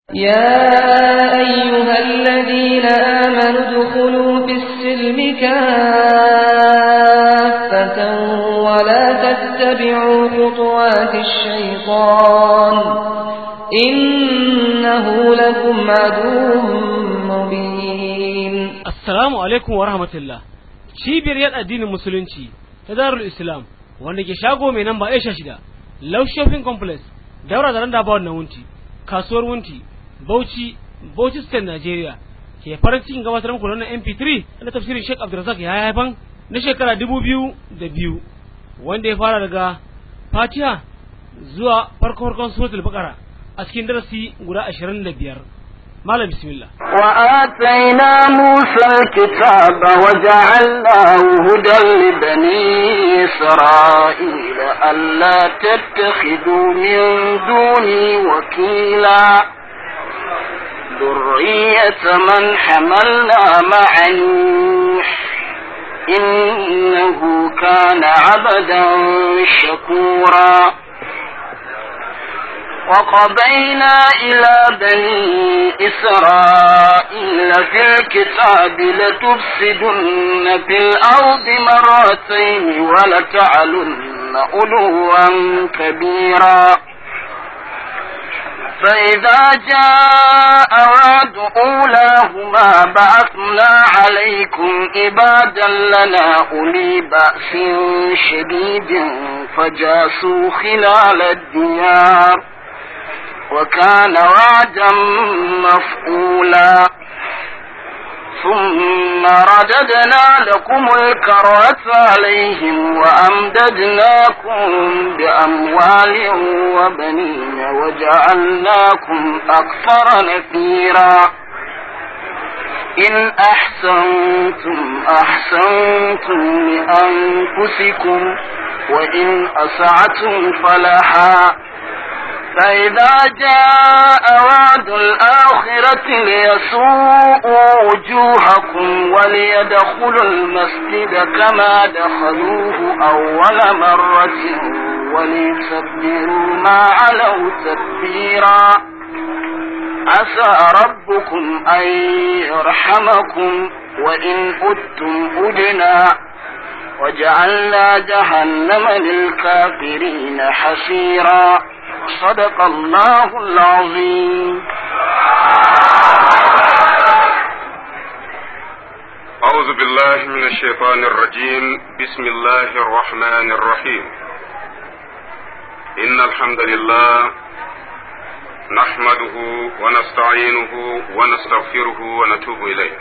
يا أيها الذين آمنوا ادخلوا في السلم كافة ولا تتبعوا خطوات الشيطان إنه لكم عدو مبين Assalamu alaikum wa rahmatullah. Cibiyar yada addinin musulunci ta Darul Islam wanda ke shago mai namba Aisha shida, Love Shopping Complex, daura da randa bawon na wunti, kasuwar wunti, Bauchi, Bauchi State Nigeria. Ke farin cikin gabatar muku da wannan MP3 na tafsirin Sheikh Abdulrazak ya haifan na shekara dubu biyu da biyu wanda ya fara daga Fatiha zuwa farko farkon suratul Baqara a cikin darasi guda ashirin da biyar. Malam bismillah. وآتينا موسى الكتاب وجعلناه هدى لبني إسرائيل ألا تتخذوا من دوني وكيلا ذرية من حملنا مع نوح إنه كان عبدا شكورا وقضينا إلى بني إسرائيل في الكتاب لتفسدن في الأرض مرتين ولتعلن علوا كبيرا فإذا جاء وعد أولاهما بعثنا عليكم عبادا لنا أولي بأس شديد فجاسوا خلال الديار وكان وعدا مفعولا ثم رددنا لكم الكرة عليهم وأمددناكم بأموال وبنين وجعلناكم أكثر نفيرا إن أحسنتم أحسنتم لأنفسكم وإن أسعتم فلها فإذا جاء وعد الآخرة ليسوءوا وجوهكم وليدخلوا المسجد كما دخلوه أول مرة وليتبروا ما علوا تدبيرا عسى ربكم أن يرحمكم وإن أدتم أدنا وجعلنا جهنم للكافرين حسيرا صدق الله العظيم أعوذ بالله من الشيطان الرجيم بسم الله الرحمن الرحيم إن الحمد لله نحمده ونستعينه ونستغفره ونتوب إليه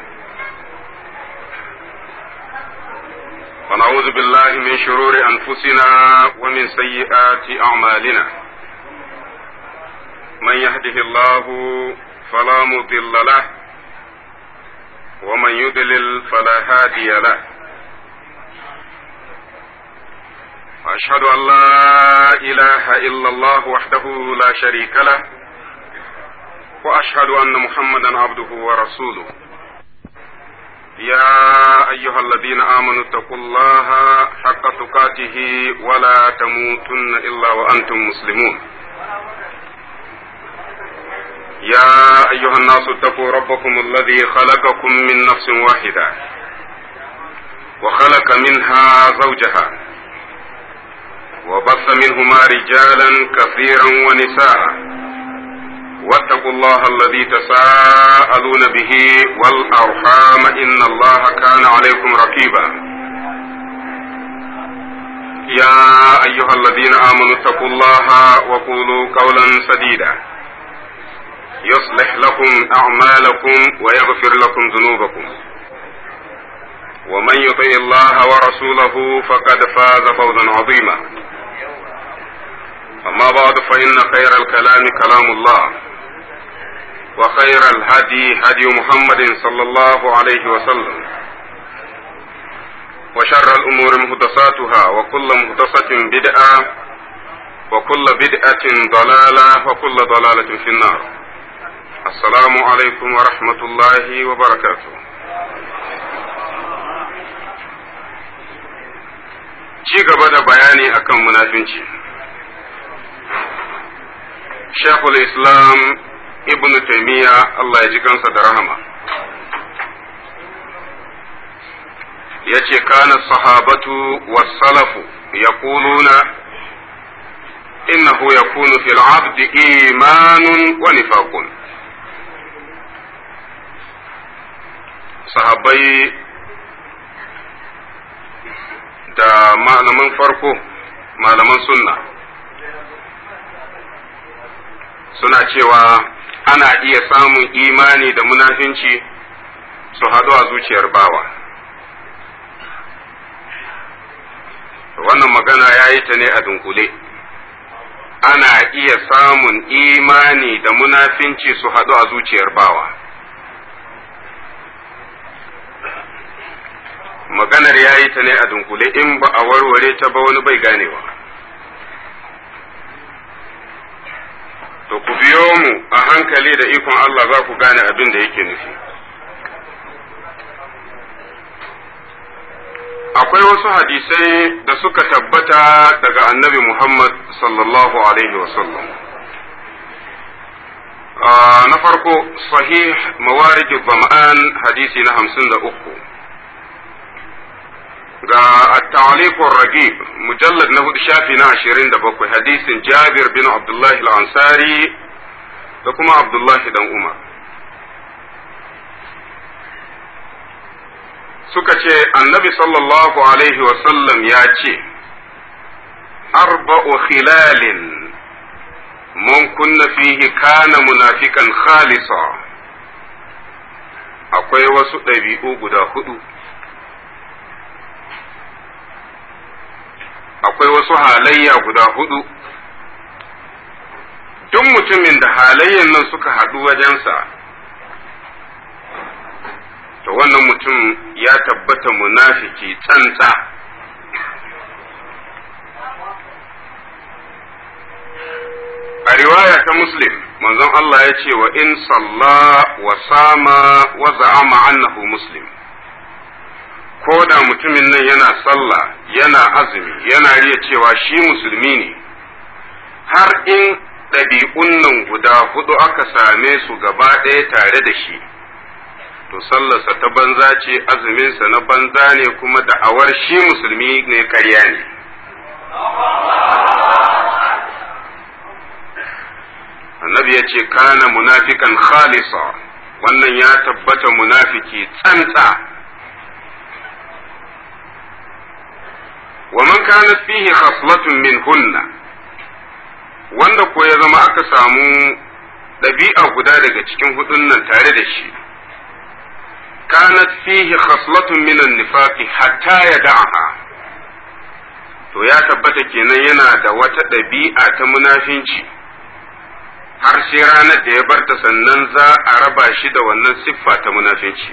ونعوذ بالله من شرور أنفسنا ومن سيئات أعمالنا من يهده الله فلا مضل له ومن يضلل فلا هادي له واشهد ان لا اله الا الله وحده لا شريك له واشهد ان محمدا عبده ورسوله يا ايها الذين امنوا اتقوا الله حق تقاته ولا تموتن الا وانتم مسلمون يا أيها الناس اتقوا ربكم الذي خلقكم من نفس واحدة وخلق منها زوجها وبث منهما رجالا كثيرا ونساء واتقوا الله الذي تساءلون به والأرحام إن الله كان عليكم رقيبا يا أيها الذين آمنوا اتقوا الله وقولوا قولا سديدا يصلح لكم أعمالكم ويغفر لكم ذنوبكم ومن يطع الله ورسوله فقد فاز فوزا عظيما أما بعد فإن خير الكلام كلام الله وخير الهدي هدي محمد صلى الله عليه وسلم وشر الأمور مهدساتها وكل مهدسة بدعة وكل بدعة ضلالة وكل ضلالة في النار السلام عليكم ورحمة الله وبركاته ci gaba da bayani akan munafinci shekul islam ibn taymiya Allah ya ji kansa da rahama yace kana sahabatu was-salafu yaquluna innahu yakunu fil 'abdi imanun wa nifaqun sahabbai da malaman farko malaman sunna suna cewa ana iya samun imani da munafinci su haɗu a zuciyar bawa wannan magana ya yi ta ne a dunkule ana iya samun imani da munafinci su haɗu a zuciyar bawa maganar ya yi ta ne a dunkule in ba a warware ta ba wani bai ganewa to ku biyo mu a hankali da ikon Allah za ku gane abin da yake nufi akwai wasu hadisai da suka tabbata daga annabi Muhammad sallallahu alaihi wasallam na farko sahih mawarij zama'an hadisi na hamsin da uku ga at-ta'liq ragib mujallad na hudu shafi na ashirin da bakwai hadisin Jabir bin Abdullahi al-Ansari da kuma Abdullahi dan Umar suka ce annabi sallallahu alaihi wasallam ya ce arba'u khilalin man kunna fihi kana munafikan khalisa akwai wasu ɗabi'u guda hudu akwai wasu halayya guda hudu duk mutumin da halayyan nan suka haɗu wajensa to wannan mutum ya tabbata munafiki tsantsa a riwaya ta muslim manzon Allah ya ce wa in salla wa sama wa za'ama annahu muslim ko da mutumin nan yana sallah yana azumi yana riya cewa shi musulmi ne har in ɗabi'un nan guda hudu aka same su gaba ɗaya tare da shi to sallarsa ta banza ce azuminsa na banza ne kuma da'awar shi musulmi ne karya ne annabi ya ce kana munafikan khalisa wannan ya tabbata munafiki tsantsa wa man kanat fihi khaslatun min hunna wanda ko ya zama aka samu ɗabi'a guda daga cikin hudun nan tare da shi kanat fihi khaslatun min nifaqi hatta yada'aha to ya tabbata kenan yana da wata ɗabi'a ta munafinci har sai ranar da ya barta sannan za a raba shi da wannan siffa ta munafinci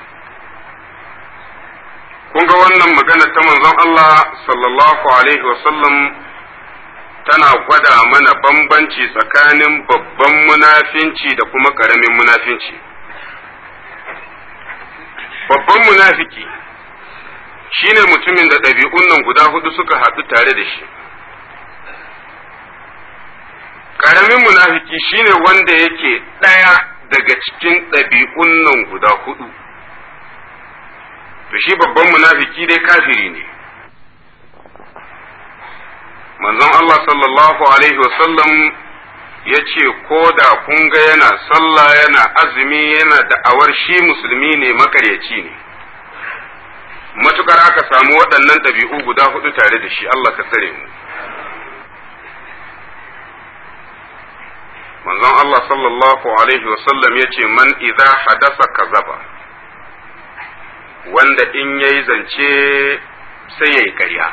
kun ga wannan magana ta manzon Allah sallallahu alaihi wasallam tana gwada mana bambanci tsakanin babban munafinci da kuma ƙaramin munafinci babban munafiki shine mutumin da ɗabi'un nan guda hudu suka haɗu tare da shi ƙaramin munafiki shine wanda yake ɗaya daga cikin ɗabi'un nan guda hudu to shi babban munafiki dai kafiri ne manzon Allah sallallahu alaihi wasallam ya ce ko da kun ga yana sallah yana azumi yana da'awar shi musulmi ne makaryaci ne matukar aka samu waɗannan ɗabi'u guda hudu tare da shi Allah ka tsare mu manzon Allah sallallahu alaihi wasallam ya ce man idza hadasa kazaba wanda in yayi zance sai yayi ƙarya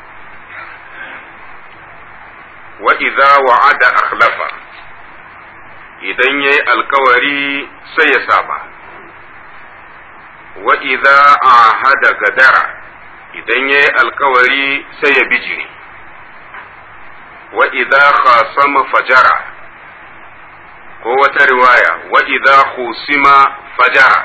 wa idza wa'ada akhlafa idan yayi alkawari sai ya saba wa idza ahada gadara idan yayi alkawari sai ya bijiri wa idza khasama fajara ko wata riwaya wa idza khusima fajara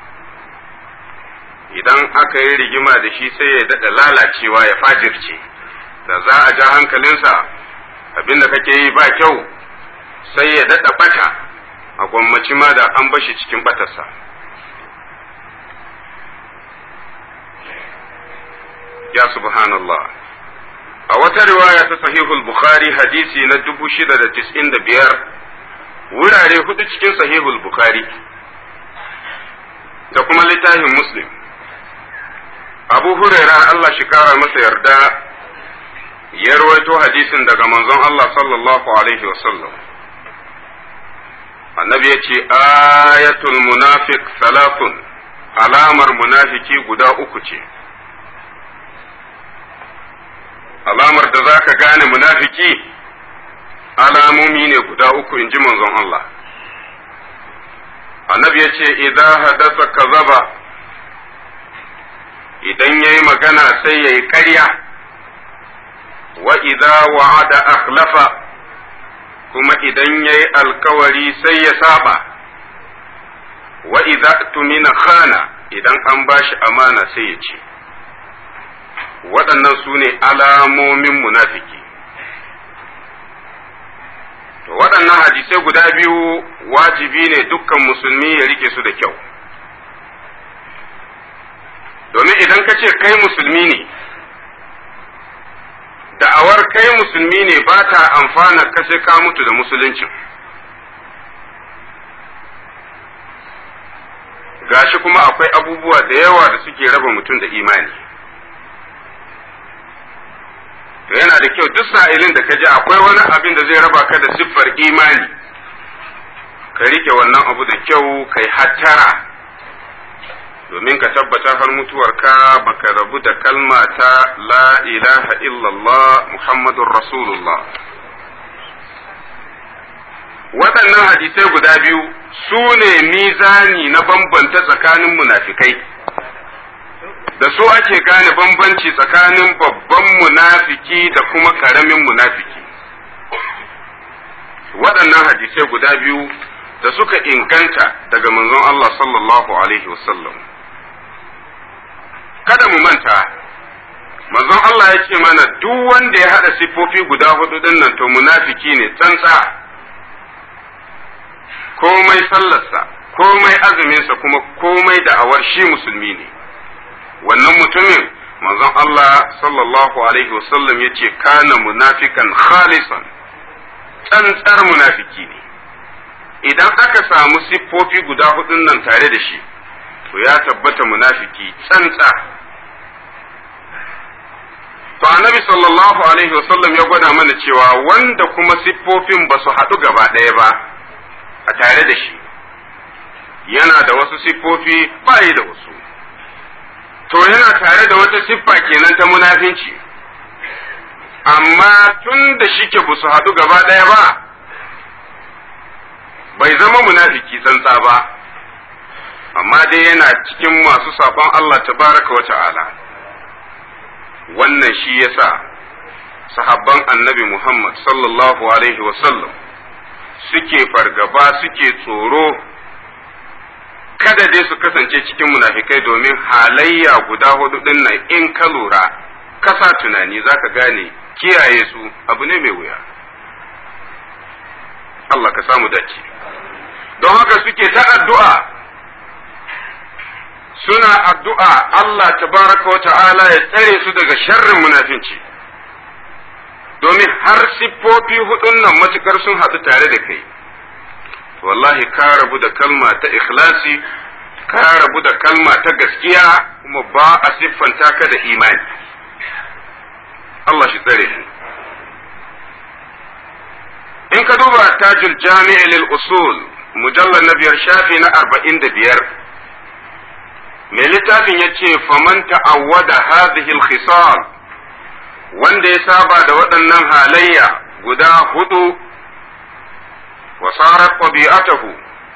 idan aka yi rigima da shi sai ya daɗa lalacewa ya fajirce da za a ja hankalinsa abinda kake yi ba kyau sai ya daɗa bata a gwammaci ma da an bashi cikin batarsa ya subhanallah a wata riwaya ta sahihul bukhari hadisi na 695 wurare hudu cikin sahihul bukhari da kuma littafin muslim abu huraira Allah shi kara masa yarda ya rawaito hadisin daga manzon Allah sallallahu alaihi wasallam annabi ya ce ayatul munafiq salatun alamar munafiki guda uku ce alamar da za ka gane munafiki alamomi ne guda uku in ji manzon Allah annabi ya ce idan hadasa kazaba idan ya yi magana sai ya yi ƙarya wa idan wa'ada akhlafa kuma idan ya yi alkawari sai ya saba wa idan tumina khana idan an bashi amana sai ya ce waɗannan su ne alamomin munafiki to waɗannan hadisai guda biyu wajibi ne dukkan musulmi ya rike su da kyau domin idan ka ce kai musulmi ne da'awar kai musulmi ne ba ta amfana ka sai ka mutu da musuluncin gashi kuma akwai abubuwa da yawa da suke raba mutum da imani to yana da kyau duk sa'ilin da ka ji akwai wani abin da zai raba ka da siffar imani ka rike wannan abu da kyau kai hattara domin ka tabbata har mutuwarka baka rabu da kalma ta la ilaha illallah muhammadun rasulullah waɗannan hadisai guda biyu su ne mizani na bambanta tsakanin munafikai da su ake gane bambanci tsakanin babban munafiki da kuma karamin munafiki waɗannan hadisai guda biyu da suka inganta daga manzon Allah sallallahu alaihi wasallam kada mu manta manzon Allah ya ce mana duk wanda ya haɗa siffofi guda hudu ɗin nan to munafiki ne tsantsa komai sallarsa komai azuminsa kuma komai da'awar shi musulmi ne wannan mutumin manzon Allah sallallahu alaihi wasallam ya ce kana munafikan khalisan tsantsar munafiki ne idan aka samu siffofi guda hudun nan tare da shi to ya tabbata munafiki tsantsa to annabi sallallahu alaihi wasallam ya gwada mana cewa wanda kuma siffofin ba su haɗu gaba ɗaya ba a tare da shi yana da wasu siffofi ba yi da wasu to yana tare da wata siffa kenan ta munafinci amma tun da shike ba su haɗu gaba ɗaya ba bai zama munafiki tsantsa ba amma dai yana cikin masu saɓon Allah tabaraka wa ta'ala wannan shi yasa sahabban annabi Muhammad sallallahu alaihi wasallam suke fargaba suke tsoro kada dai su kasance cikin munafikai domin halayya guda hudu din nan in ka lura kasa tunani zaka gane kiyaye su abu ne mai wuya Allah ka samu dace don haka suke ta addu'a suna addu'a Allah tabaraka wa ta'ala ya tsare su daga sharrin munafinci domin har siffofi hudun nan matukar sun haɗu tare da kai wallahi ka rabu da kalma ta ikhlasi ka rabu da kalma ta gaskiya kuma ba a siffanta ka da imani Allah shi tsare shi in ka duba tajul jami'i lil usul mujallar na biyar shafi na arba'in da biyar mai littafin ya ce faman ta'awwada hadhihi al-khisal wanda ya saba da waɗannan halayya guda hudu wa sarar ɗabi'atahu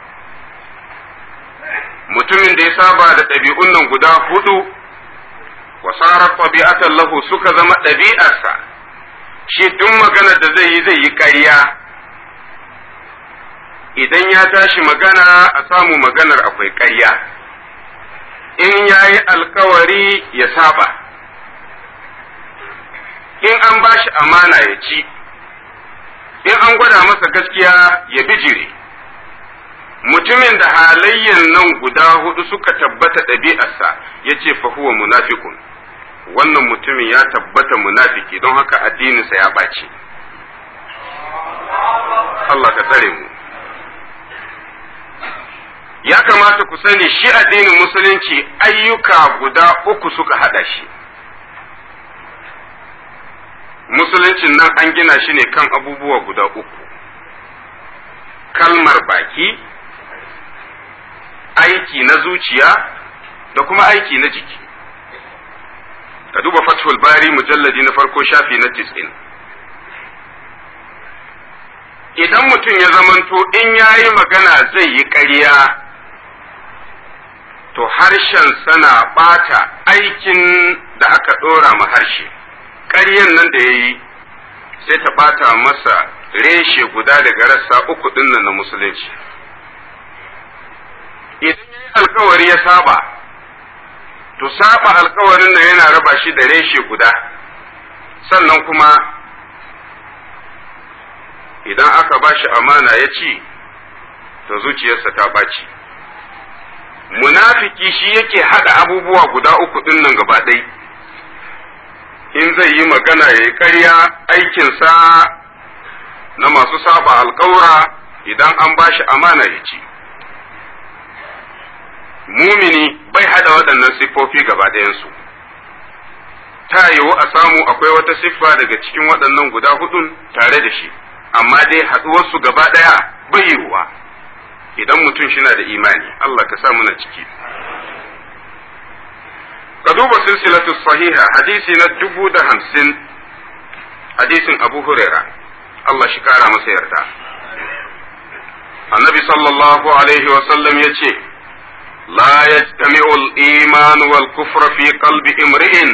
mutumin da ya saba da ɗabi'un nan guda hudu wa sarar ɗabi'atan lahu suka zama ɗabi'arsa shi duk maganar da zai yi zai yi ƙarya idan ya tashi magana a samu maganar akwai ƙarya in ya yi alkawari ya saba in an ba shi amana ya ci in an gwada masa gaskiya ya bijire mutumin da halayyan nan guda hudu suka tabbata ɗabi'arsa ya ce fahuwa munafikun wannan mutumin ya tabbata munafiki don haka addininsa ya ɓaci Allah ka tsare mu ya kamata ku sani shi addinin musulunci ayyuka guda uku suka haɗa shi musuluncin nan an gina shi ne kan abubuwa guda uku kalmar baki aiki na zuciya da kuma aiki na jiki ka duba fathul bari mujalladi na farko shafi na tis'in idan mutum ya zamanto in ya yi magana zai yi ƙarya to harshen sana ɓata aikin da aka ɗora ma harshe ƙaryan nan da ya yi sai ta ɓata masa reshe guda daga rassa uku ɗinnan na musulunci idan ya yi alkawari ya saba to saba alkawarin nan yana raba shi da reshe guda sannan kuma idan aka ba shi amana ya ci to zuciyarsa ta ɓaci munafiki shi yake haɗa abubuwa guda uku ɗin nan gaba ɗai in zai yi magana ya yi ƙarya aikinsa na masu saba alkawura idan an ba shi amana ya ci mumini bai haɗa waɗannan siffofi gaba ɗayansu ta yiwu a samu akwai wata siffa daga cikin waɗannan guda hudun tare da shi amma dai haɗuwarsu gaba ɗaya bai yiwuwa idan mutum shina da imani Allah ka sa muna ciki ka duba silsilatu sahiha hadisi na dubu da hamsin hadisin abu huraira Allah shi kara masa yarda annabi sallallahu alaihi wasallam ya ce la yajtami'u al-iman wal kufra fi qalbi imri'in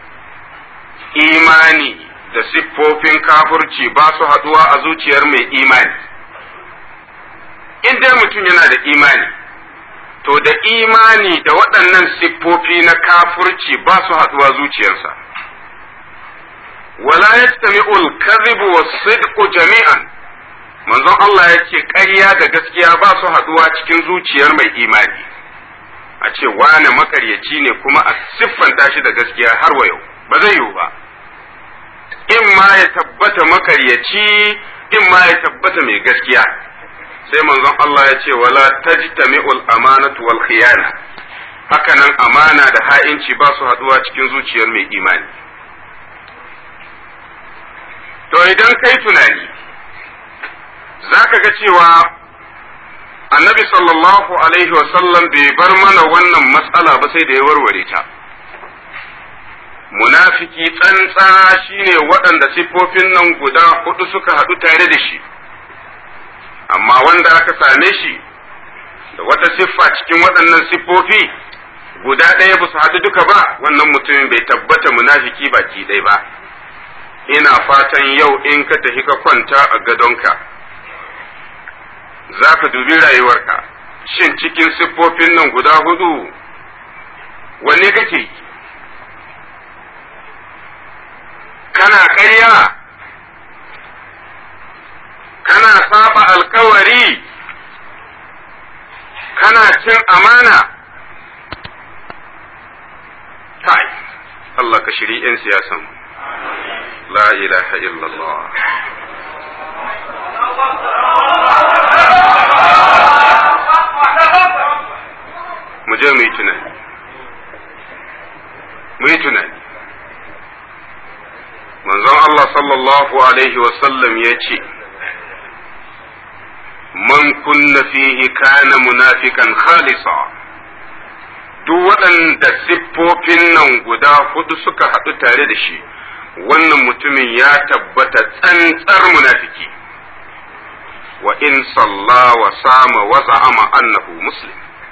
imani da siffofin kafurci ba su haduwa a zuciyar mai imani in dai mutum yana da imani to da imani da waɗannan siffofi na kafurci ba su haduwa zuciyarsa wala yastami'u al-kadhibu was-sidqu jami'an manzon Allah yake ƙarya da gaskiya ba su haduwa cikin zuciyar mai imani a ce wane makaryaci ne kuma a siffanta shi da gaskiya har wa yau ba zai yiwu ba in ma ya tabbata makaryaci in ma ya tabbata mai gaskiya sai manzon Allah ya ce wala tajtami'ul amanatu wal khiyana hakanan amana da ha'inci ba su haduwa cikin zuciyar mai imani to idan kai tunani zaka ga cewa annabi sallallahu alaihi wasallam bai bar mana wannan matsala ba sai da ya warware ta munafiki tsantsa shine waɗanda siffofin nan guda hudu suka haɗu tare da shi amma wanda aka same shi da wata siffa cikin waɗannan siffofi guda ɗaya ba su haɗu duka ba wannan mutumin bai tabbata munafiki baki ɗaya ba ina fatan yau in ka tafi ka kwanta a gadonka za ka dubi rayuwarka shin cikin siffofin nan guda hudu wanne kake yi kana ƙarya kana saba alkawari kana cin amana kai Allah ka shiri 'yan siyasan la ilaha illallah mu je mu yi tunani mu yi tunani manzon Allah sallallahu alaihi wasallam ya ce man kunna fihi kana munafikan khalisa duk waɗanda siffofin nan guda hudu suka haɗu tare da shi wannan mutumin ya tabbata tsantsar munafiki wa in salla wa sama wa za'ama annahu muslim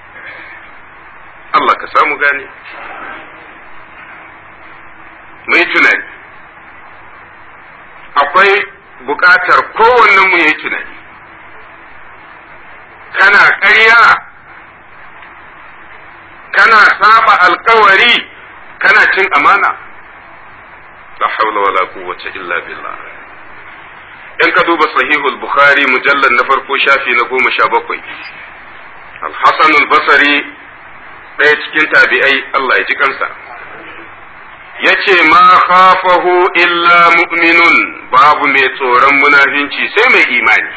Allah ka samu gane mai tunani akwai buƙatar kowannen mu ya yi tunani kana ƙarya kana saba alkawari kana cin amana la haula wala quwwata illa billah in ka duba sahihul bukhari mujallad na farko shafi na goma sha bakwai al-Hasan al-Basri ɗaya cikin tabi'ai Allah ya ji kansa yace ma khafahu illa mu'minun babu mai tsoron munafinci sai mai imani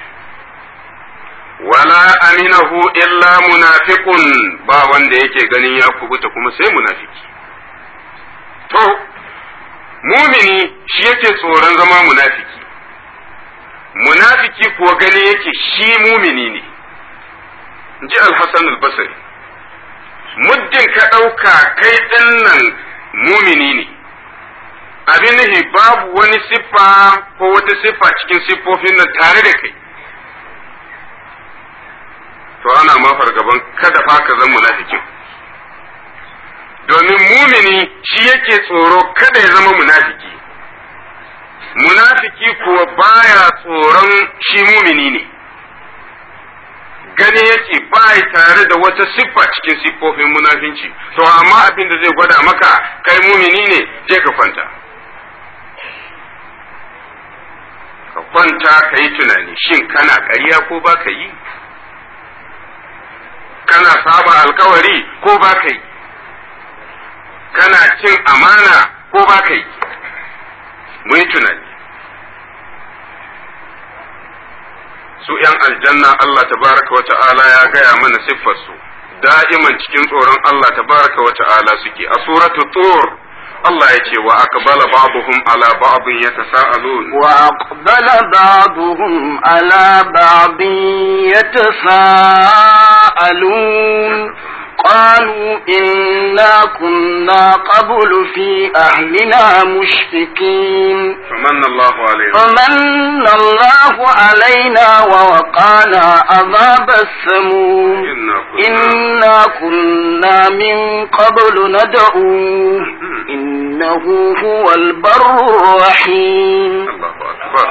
wala aminahu illa munafiqun ba wanda yake ganin ya kubuta kuma sai munafiki to mumini shi yake tsoron zama munafiki munafiki kuwa gani yake shi mumini ne ji al-Hasan al-Basri muddin ka ɗauka kai ɗin nan mumini ne abin nufi babu wani siffa ko wata siffa cikin siffofin nan tare da kai to ana ma fargaban kada fa ka zama munafikin domin mumini shi yake tsoro kada ya zama munafiki munafiki kuwa baya tsoron shi mumini ne gani yake ba tare da wata siffa cikin siffofin munafinci to amma abin da zai gwada maka kai mumini ne je ka kwanta ka kwanta ka yi tunani shin kana ƙarya ko ba ka yi kana saba alkawari ko ba ka yi kana cin amana ko ba ka yi mu yi tunani su ‘yan aljanna Allah tabaraka wa ta'ala ya gaya mana siffarsu da'iman cikin tsoron Allah tabaraka wa ta'ala suke a suratu tur Allah ya ce wa aqbala ba'dhum ala ba'dhin yatasaalun wa aqbala ba'dhum ala ba'dhin yatasaalun قالوا إنا كنا قبل في أهلنا مشفقين فمن الله علينا فمن الله علينا ووقانا عذاب السموم إنا كنا من قبل ندعوه إنه هو البر الرحيم الله أكبر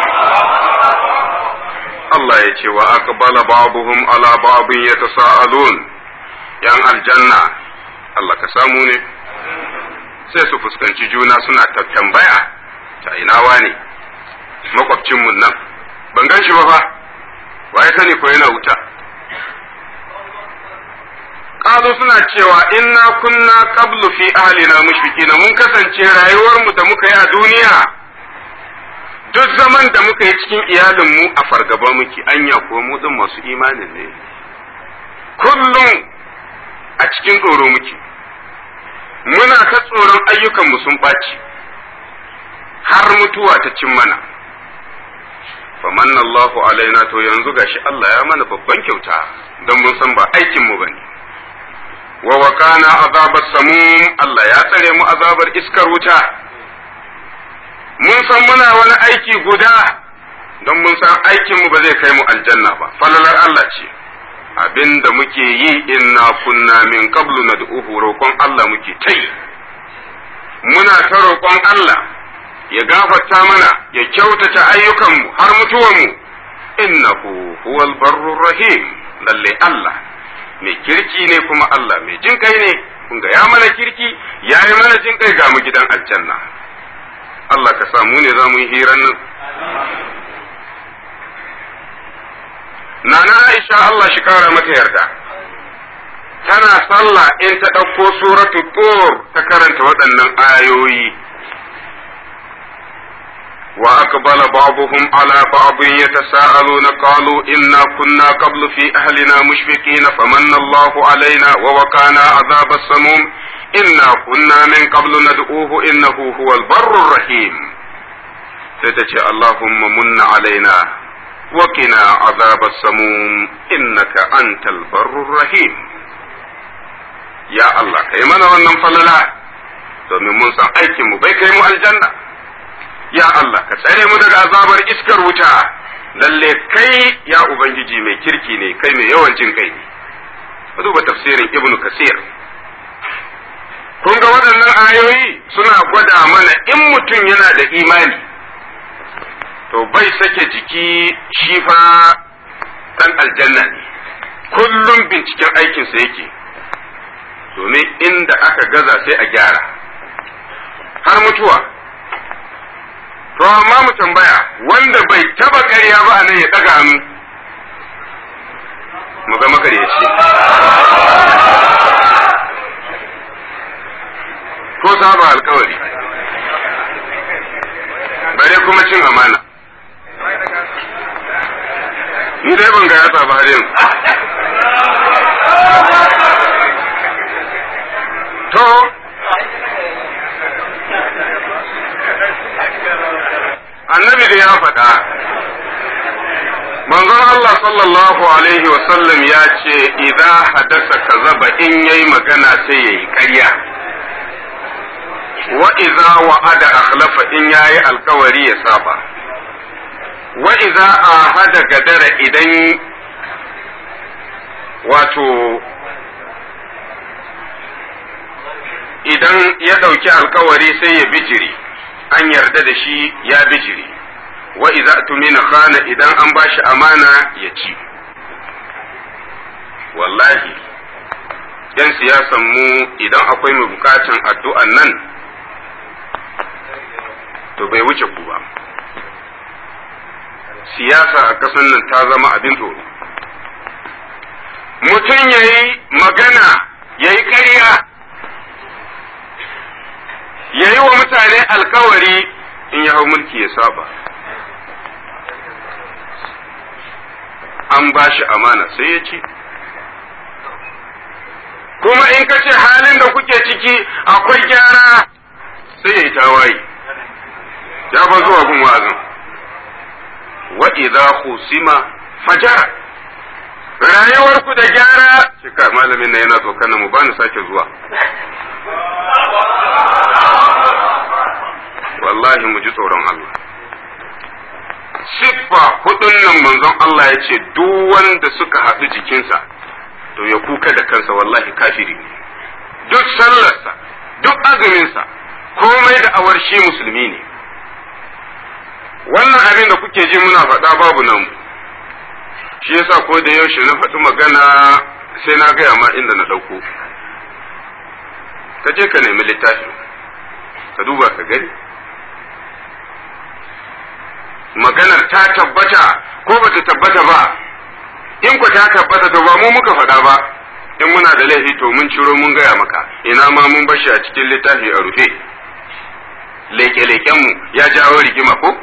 Allah ya ce wa aqbala ba'dhum ala ba'dhin yatasaalun yan aljanna Allah ka samu ne sai su fuskanci juna suna ta tambaya ta ina wane makwabcinmu nan ban gan shi ba fa waye sani ko yana wuta kazo suna cewa inna kunna qablu fi ahlina mushfiqina mun kasance rayuwar mu da muka yi a duniya duk zaman da muka yi cikin iyalin mu a fargaba muke anya ko mu din masu imanin ne kullum a cikin tsoro muke muna ta tsoron ayyukanmu sun ɓaci har mutuwa ta cin mana famanna Allahu alaina to yanzu gashi Allah ya mana babban kyauta don mun san ba aikinmu ba ne wa wakana azabar samum Allah ya tsare mu azabar iskar wuta mun san muna wani aiki guda don mun san aikinmu ba zai kai mu aljanna ba falalar Allah ce abin da muke yi inna kunna min qablu nad'uhu roƙon Allah muke ta yi muna ta roƙon Allah ya gafarta mana ya kyautata ayyukanmu har mutuwanmu innahu huwal barrur rahim lalle Allah mai kirki ne kuma Allah mai jin kai ne kun ga ya mana kirki ya yi mana jin kai ga mu gidan aljanna Allah ka samu ne za mu yi hiran nan Nana Aisha Allah shi kara mata yarda, tana sallah in ta ɗauko suratu tur ta karanta waɗannan ayoyi. Wa aqbala ba'dhum ala ba'dhin yatasaaluna qalu inna kunna qablu fi ahlina mushfiqina famanna Allahu alaina wa waqana azab as-samum inna kunna min qablu nad'uhu innahu huwal barrur rahim. Sai ta ce Allahumma munna alaina وقنا عذاب السموم إنك أنت البر الرحيم يا الله كي mana wannan falala domin mun san aikin mu bai kai mu aljanna ya Allah ka tsare mu daga azabar iskar wuta lalle kai ya ubangiji mai kirki ne kai mai yawan jin kai ne duba tafsirin ibnu kasir kun ga waɗannan ayoyi suna gwada mana in mutum yana da imani to bai sake jiki shi fa dan aljanna ne kullum binciken aikinsa yake domin inda aka gaza sai a gyara har mutuwa to amma mu tambaya wanda bai taba ƙarya ba a nan ya ɗaga hannu mu ga makaryaci saba alkawari bare kuma cin amana ni dai ban ga yatsa ba har yanzu to annabi da ya faɗa manzon Allah sallallahu alaihi wasallam ya ce idan hadasa kazaba in yayi magana sai yayi ƙarya wa idza wa'ada akhlafa in yayi alkawari ya saba wa idza ahada gadara idan wato idan ya ɗauki alkawari sai ya bijiri an yarda da shi ya bijiri wa idza tumina khana idan an bashi amana ya ci wallahi yan siyasan mu idan akwai mai bukatan addu'an nan to bai wuce ku ba siyasa a ƙasar nan ta zama abin tsoro mutum ya yi magana ya yi ƙarya ya yi wa mutane alkawari in ya hau mulki ya saba an ba shi amana sai ya ci kuma in ka ce halin da kuke ciki akwai gyara sai ya yi tawaye ya ba zuwa gun wa'azin wa idza khusima fajara rayuwarku da gyara shika malamin na yana tsokanin mu bani sake zuwa wallahi mu ji tsoron Allah siffa hudun nan manzon Allah ya ce duk wanda suka haɗu jikinsa to ya kuka da kansa wallahi kafiri ne duk sallarsa duk azuminsa komai da awar shi musulmi ne wannan abin da kuke ji muna faɗa babu nan shi yasa ko da yaushe na faɗi magana sai na gaya ma inda na ɗauko ka je ka nemi littafin ka duba ka gani maganar ta tabbata ko bata tabbata ba in ku ta tabbata to ba mu muka faɗa ba in muna da laifi to mun ciro mun gaya maka ina ma mun bashi a cikin littafi a rufe leke-lekenmu ya jawo rigima ko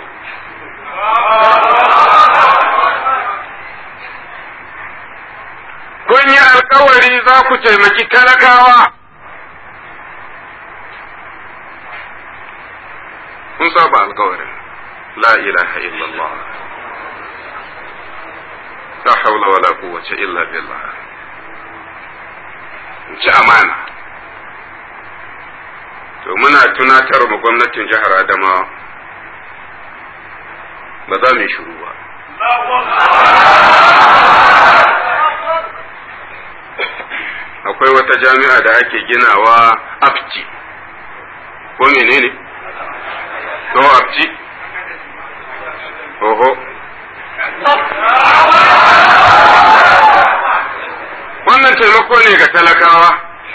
kun yi alkawari za ku taimaki talakawa kun saba alkawarin la ilaha illallah la haula wala quwwata illa billah ci amana to muna tunatar mu gwamnatin jihar Adamawa ba za mu yi shiru ba akwai wata jami'a da ake ginawa afci ko menene to afci oho wannan taimako ne ga talakawa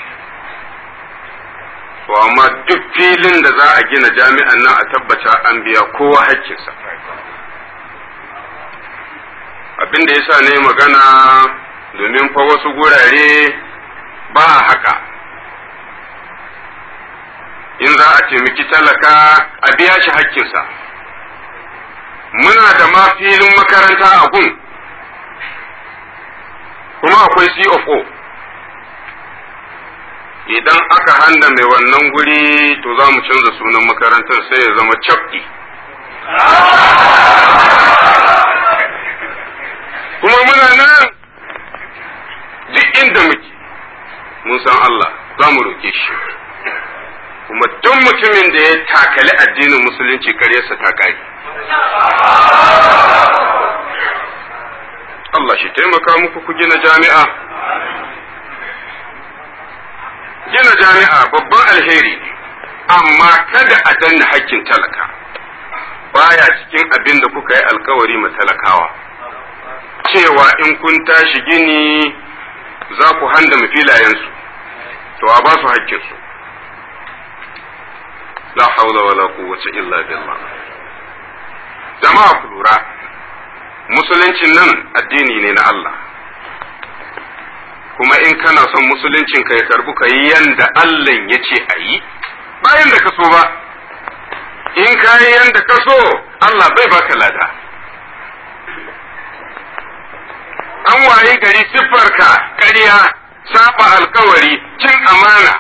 to amma duk filin da za a gina jami'an nan a tabbata an biya kowa hakkinsa abin da yasa ne magana domin fa wasu gurare ba haka in za a taimaki talaka a biya shi hakkinsa muna da ma filin makaranta a gun kuma akwai CFO idan aka handa mai wannan guri to za mu canza sunan makarantar sai ya zama cabdi kuma muna nan duk inda muke mun san Allah za mu roke shi kuma duk mutumin da ya takali addinin musulunci karyarsa ta kare Allah shi taimaka muku ku gina jami'a gina jami'a babban alheri ne amma kada a danna hakkin talaka baya cikin abin da kuka yi alkawari ma talakawa cewa in kun tashi gini za ku handa filayensu to a ba su hakkinsu la haula wala quwwata illa billah jama'a ku lura musuluncin nan addini ne na Allah kuma in kana son musuluncin ka ya karbu ka yi yanda Allah ya ce a yi bayan da ka so ba in ka yi yanda ka so Allah bai baka lada an waye gari siffarka ƙarya saba alkawari cin amana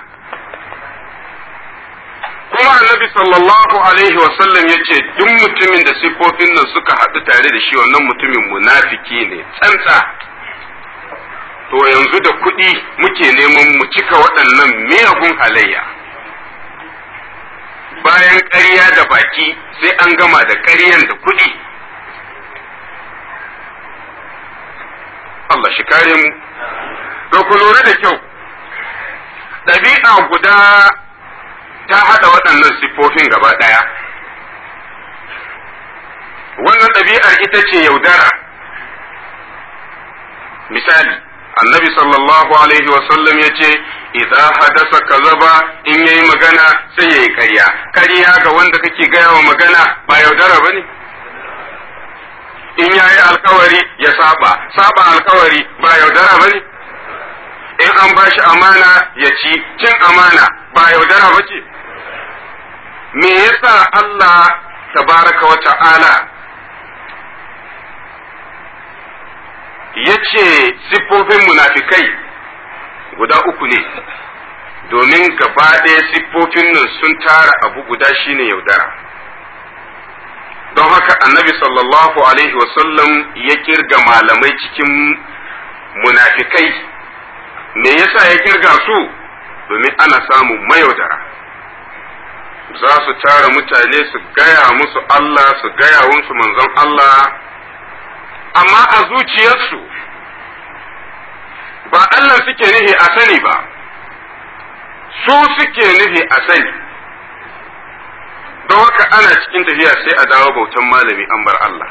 kuma annabi sallallahu alaihi wasallam ya ce duk mutumin da siffofin nan suka haɗu tare da shi wannan mutumin munafiki ne tsantsa to yanzu da kuɗi muke neman mu cika waɗannan miyagun halayya bayan ƙarya da baki sai an gama da ƙaryan da kuɗi Allah shi kare mu to ku lura da kyau ɗabi'a guda ta haɗa waɗannan siffofin gaba ɗaya wannan ɗabi'ar ita ce yaudara misali annabi sallallahu alaihi wasallam ya ce idza hadasa kazaba in yayi magana sai yayi ƙarya ƙarya ga wanda kake gaya wa magana ba yaudara bane in yayi alkawari ya saba saba alkawari ba yaudara bane in an bashi amana ya ci cin amana ba yaudara bace me yasa Allah tabaraka wa ta'ala ya ce siffofin munafikai guda uku ne domin gaba ɗaya siffofin nan sun tara abu guda shine yaudara don haka annabi sallallahu alaihi wasallam ya kirga malamai cikin munafikai me yasa ya kirga su domin ana samun mayaudara za su tara mutane su gaya musu Allah su gaya musu manzon Allah amma a zuciyarsu ba Allah suke nufi a sani ba su suke nufi a sani don haka ana cikin tafiya sai a dawo bautan malami an bar Allah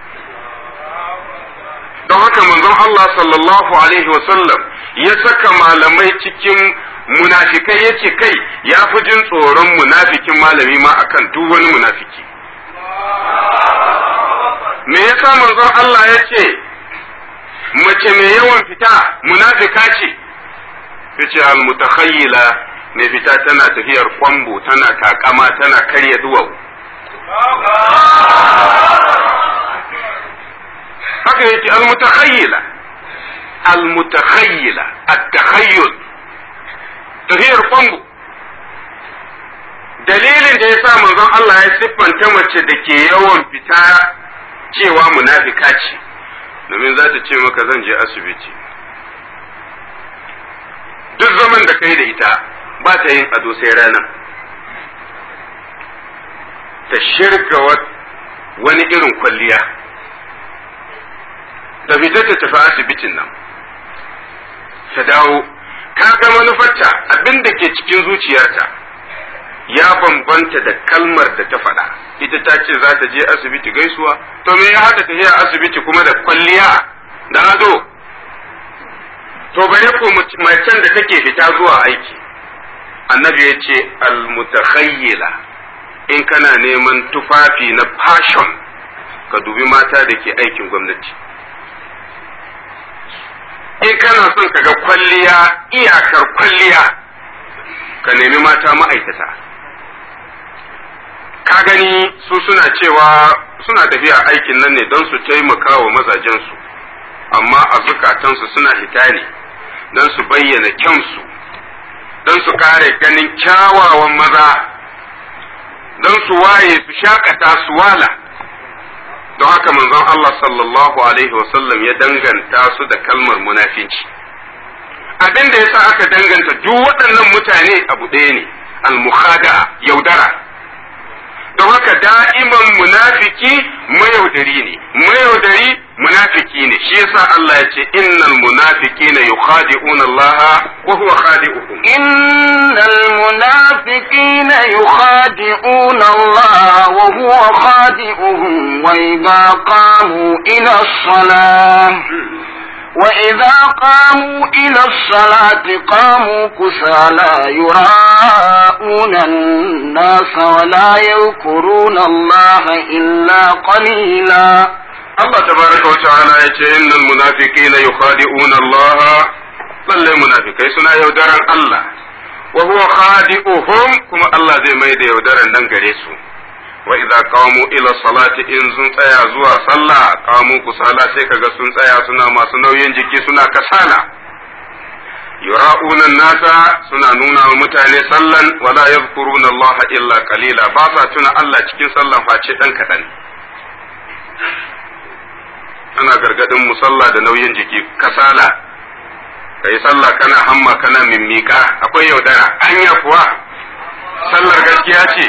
don haka manzon Allah sallallahu alaihi wasallam ya saka malamai cikin munafikai ya ce kai ya fi jin tsoron munafikin malami ma akan duk wani munafiki me yasa manzon Allah ya ce mace mai yawan fita munafika ce ya ce al-mutakhayyila mai fita tana tafiyar kwambo tana takama tana karya duwau haka yake al-mutakhayyila al-mutakhayyila at-takhayyul tafiyar kwambo dalilin da ya sa manzon Allah ya siffanta mace da ke yawan fita cewa munafika ce domin za ta ce maka zan je asibiti duk zaman da kai da ita ba ta yin ado sai rana ta shirga wani irin kwalliya da fita ta tafi asibitin nan ta dawo ka ga manufarta abin da ke cikin zuciyarta ya bambanta da kalmar da ta faɗa ita ta ce za ta je asibiti gaisuwa to me ya haɗa tafiya asibiti kuma da kwalliya da ado to bare ko macen da take fita zuwa aiki annabi ya ce almutakhayyila in kana neman tufafi na fashion ka dubi mata da ke aikin gwamnati in kana son ka ga kwalliya iyakar kwalliya ka nemi mata ma'aikata ka gani su suna cewa suna tafiya aikin nan ne don su taimaka wa mazajensu amma a zukatansu suna hita ne don su bayyana kyansu don su kare ganin kyawawan maza don su waye su shakata su wala don haka manzon Allah sallallahu alaihi wasallam ya danganta su da kalmar munafinci abin da yasa aka danganta duk waɗannan mutane abu ɗaya ne al-mukhada yaudara don haka da'iman munafiki mayaudari ne mayaudari munafiki ne shi yasa Allah ya ce innal munafiqina yukhadi'una Allah wa huwa khadi'uhum innal munafiqina yukhadi'una Allah wa huwa khadi'uhum wa idha qamu ila as-salah وإذا قاموا إلى الصلاة قاموا كسالى يراءون الناس ولا يذكرون الله إلا قليلا الله تبارك وتعالى يقول إن المنافقين يخادعون الله lalle munafikai suna yaudaran Allah wa huwa khadi'uhum kuma Allah zai mai da yaudaran nan gare su wa idza qamu ila salati in sun tsaya zuwa sallah qamu kusala sai kaga sun tsaya suna masu nauyin jiki suna kasala yura'una nasa suna nuna wa mutane sallan wala yadhkuruna Allah illa qalila ba sa tuna Allah cikin sallan face dan kadan ana gargadin musalla da nauyin jiki kasala kai sallah kana hamma kana mimmika akwai yaudara anya kuwa sallar gaskiya ce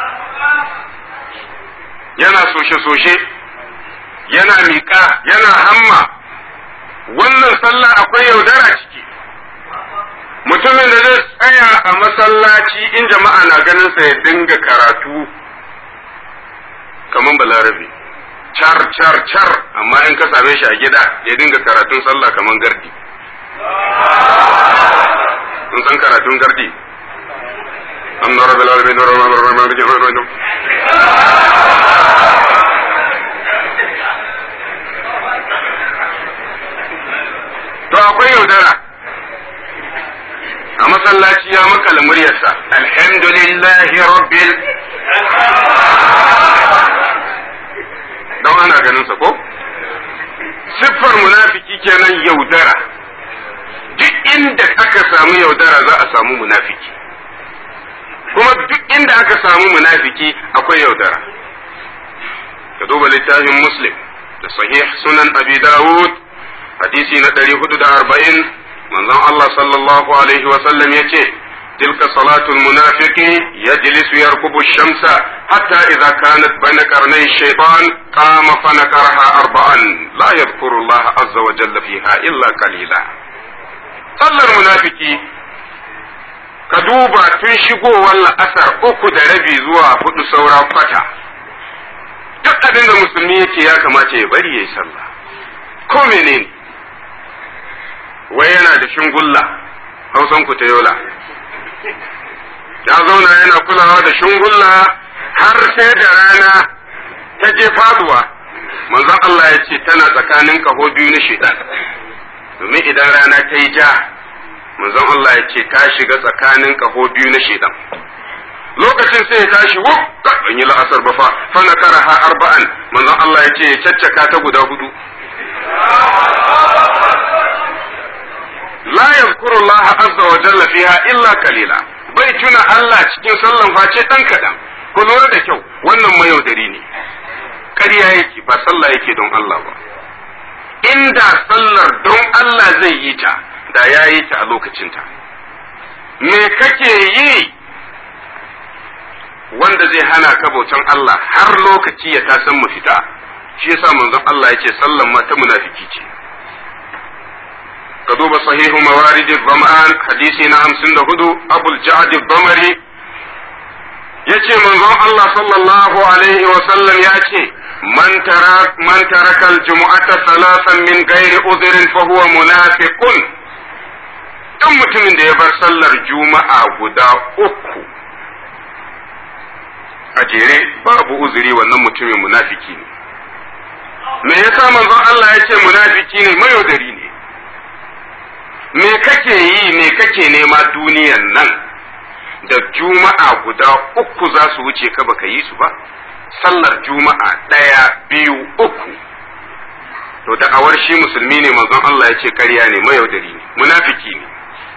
yana soshe-soshe yana miƙa yana hamma wannan sallah akwai yaudara ciki mutumin da zai tsaya a masallaci in jama'a na ganin sa ya dinga karatu kaman balarabe car car car amma in ka same shi a gida ya dinga karatun sallah kaman gardi sun san karatun gardi an nora balarabe nora to akwai yaudara a masallaci ya makala muryarsa alhamdulillahi rabbil don ana ganin sa ko siffar munafiki kenan yaudara duk inda aka samu yaudara za a samu munafiki kuma duk inda aka samu munafiki akwai yaudara ka duba littafin muslim da sahih sunan abi dawud hadisi na ɗari hudu da arba'in manzon Allah sallallahu alaihi wa sallam ya ce تلك صلاة المنافق يجلس يركب الشمس حتى إذا كانت بين قرني الشيطان قام فنكرها أربعا لا يذكر الله عز وجل فيها إلا قليلا صلى المنافق كدوبا تنشقو ولا أثر أكو دربي زوا فدو سورا فتا duk abin da musulmi yake ya kamata ya bari ya yi sallah ko menene wai yana da shingulla hausan ku ta yola ya zauna yana kulawa da shungulla har sai da rana ta je faduwa manzon Allah ya ce tana tsakanin kaho biyu na shaitan domin idan rana ta yi ja manzon Allah ya ce ta shiga tsakanin kaho biyu na shaitan lokacin sai ya tashi wuf ban yi la'asar ba fa fa na karaha arba'an manzon Allah ya ce ya caccaka ta guda hudu la yazkuru Allah azza wa jalla fiha illa kalila bai tuna Allah cikin sallan face dan kadan ku lura da kyau wannan mayaudari ne ƙarya yake ba sallah yake don Allah ba inda sallar don Allah zai yi ta da ya yi ta a lokacinta me kake yi wanda zai hana ka bautan Allah har lokaci ya tasan mu fita shi yasa manzon Allah yace sallan ma ta munafiki ce ka duba sahihu mawarid zama'an hadisi na hamsin da hudu abul ja'ad damari yace manzon Allah sallallahu alaihi wa sallam ya ce man tara man taraka al-jumu'ata thalathan min ghairi udhrin fa huwa munafiqun dan mutumin da ya bar sallar juma'a guda uku a jere babu uzuri wannan mutumin munafiki ne me yasa manzon Allah ya ce munafiki ne mayaudari ne me kake yi me kake nema duniyan nan da juma'a guda uku za su wuce ka baka yi su ba sallar juma'a ɗaya biyu uku to da awar shi musulmi ne manzon Allah ya ce ƙarya ne mayaudari ne munafiki ne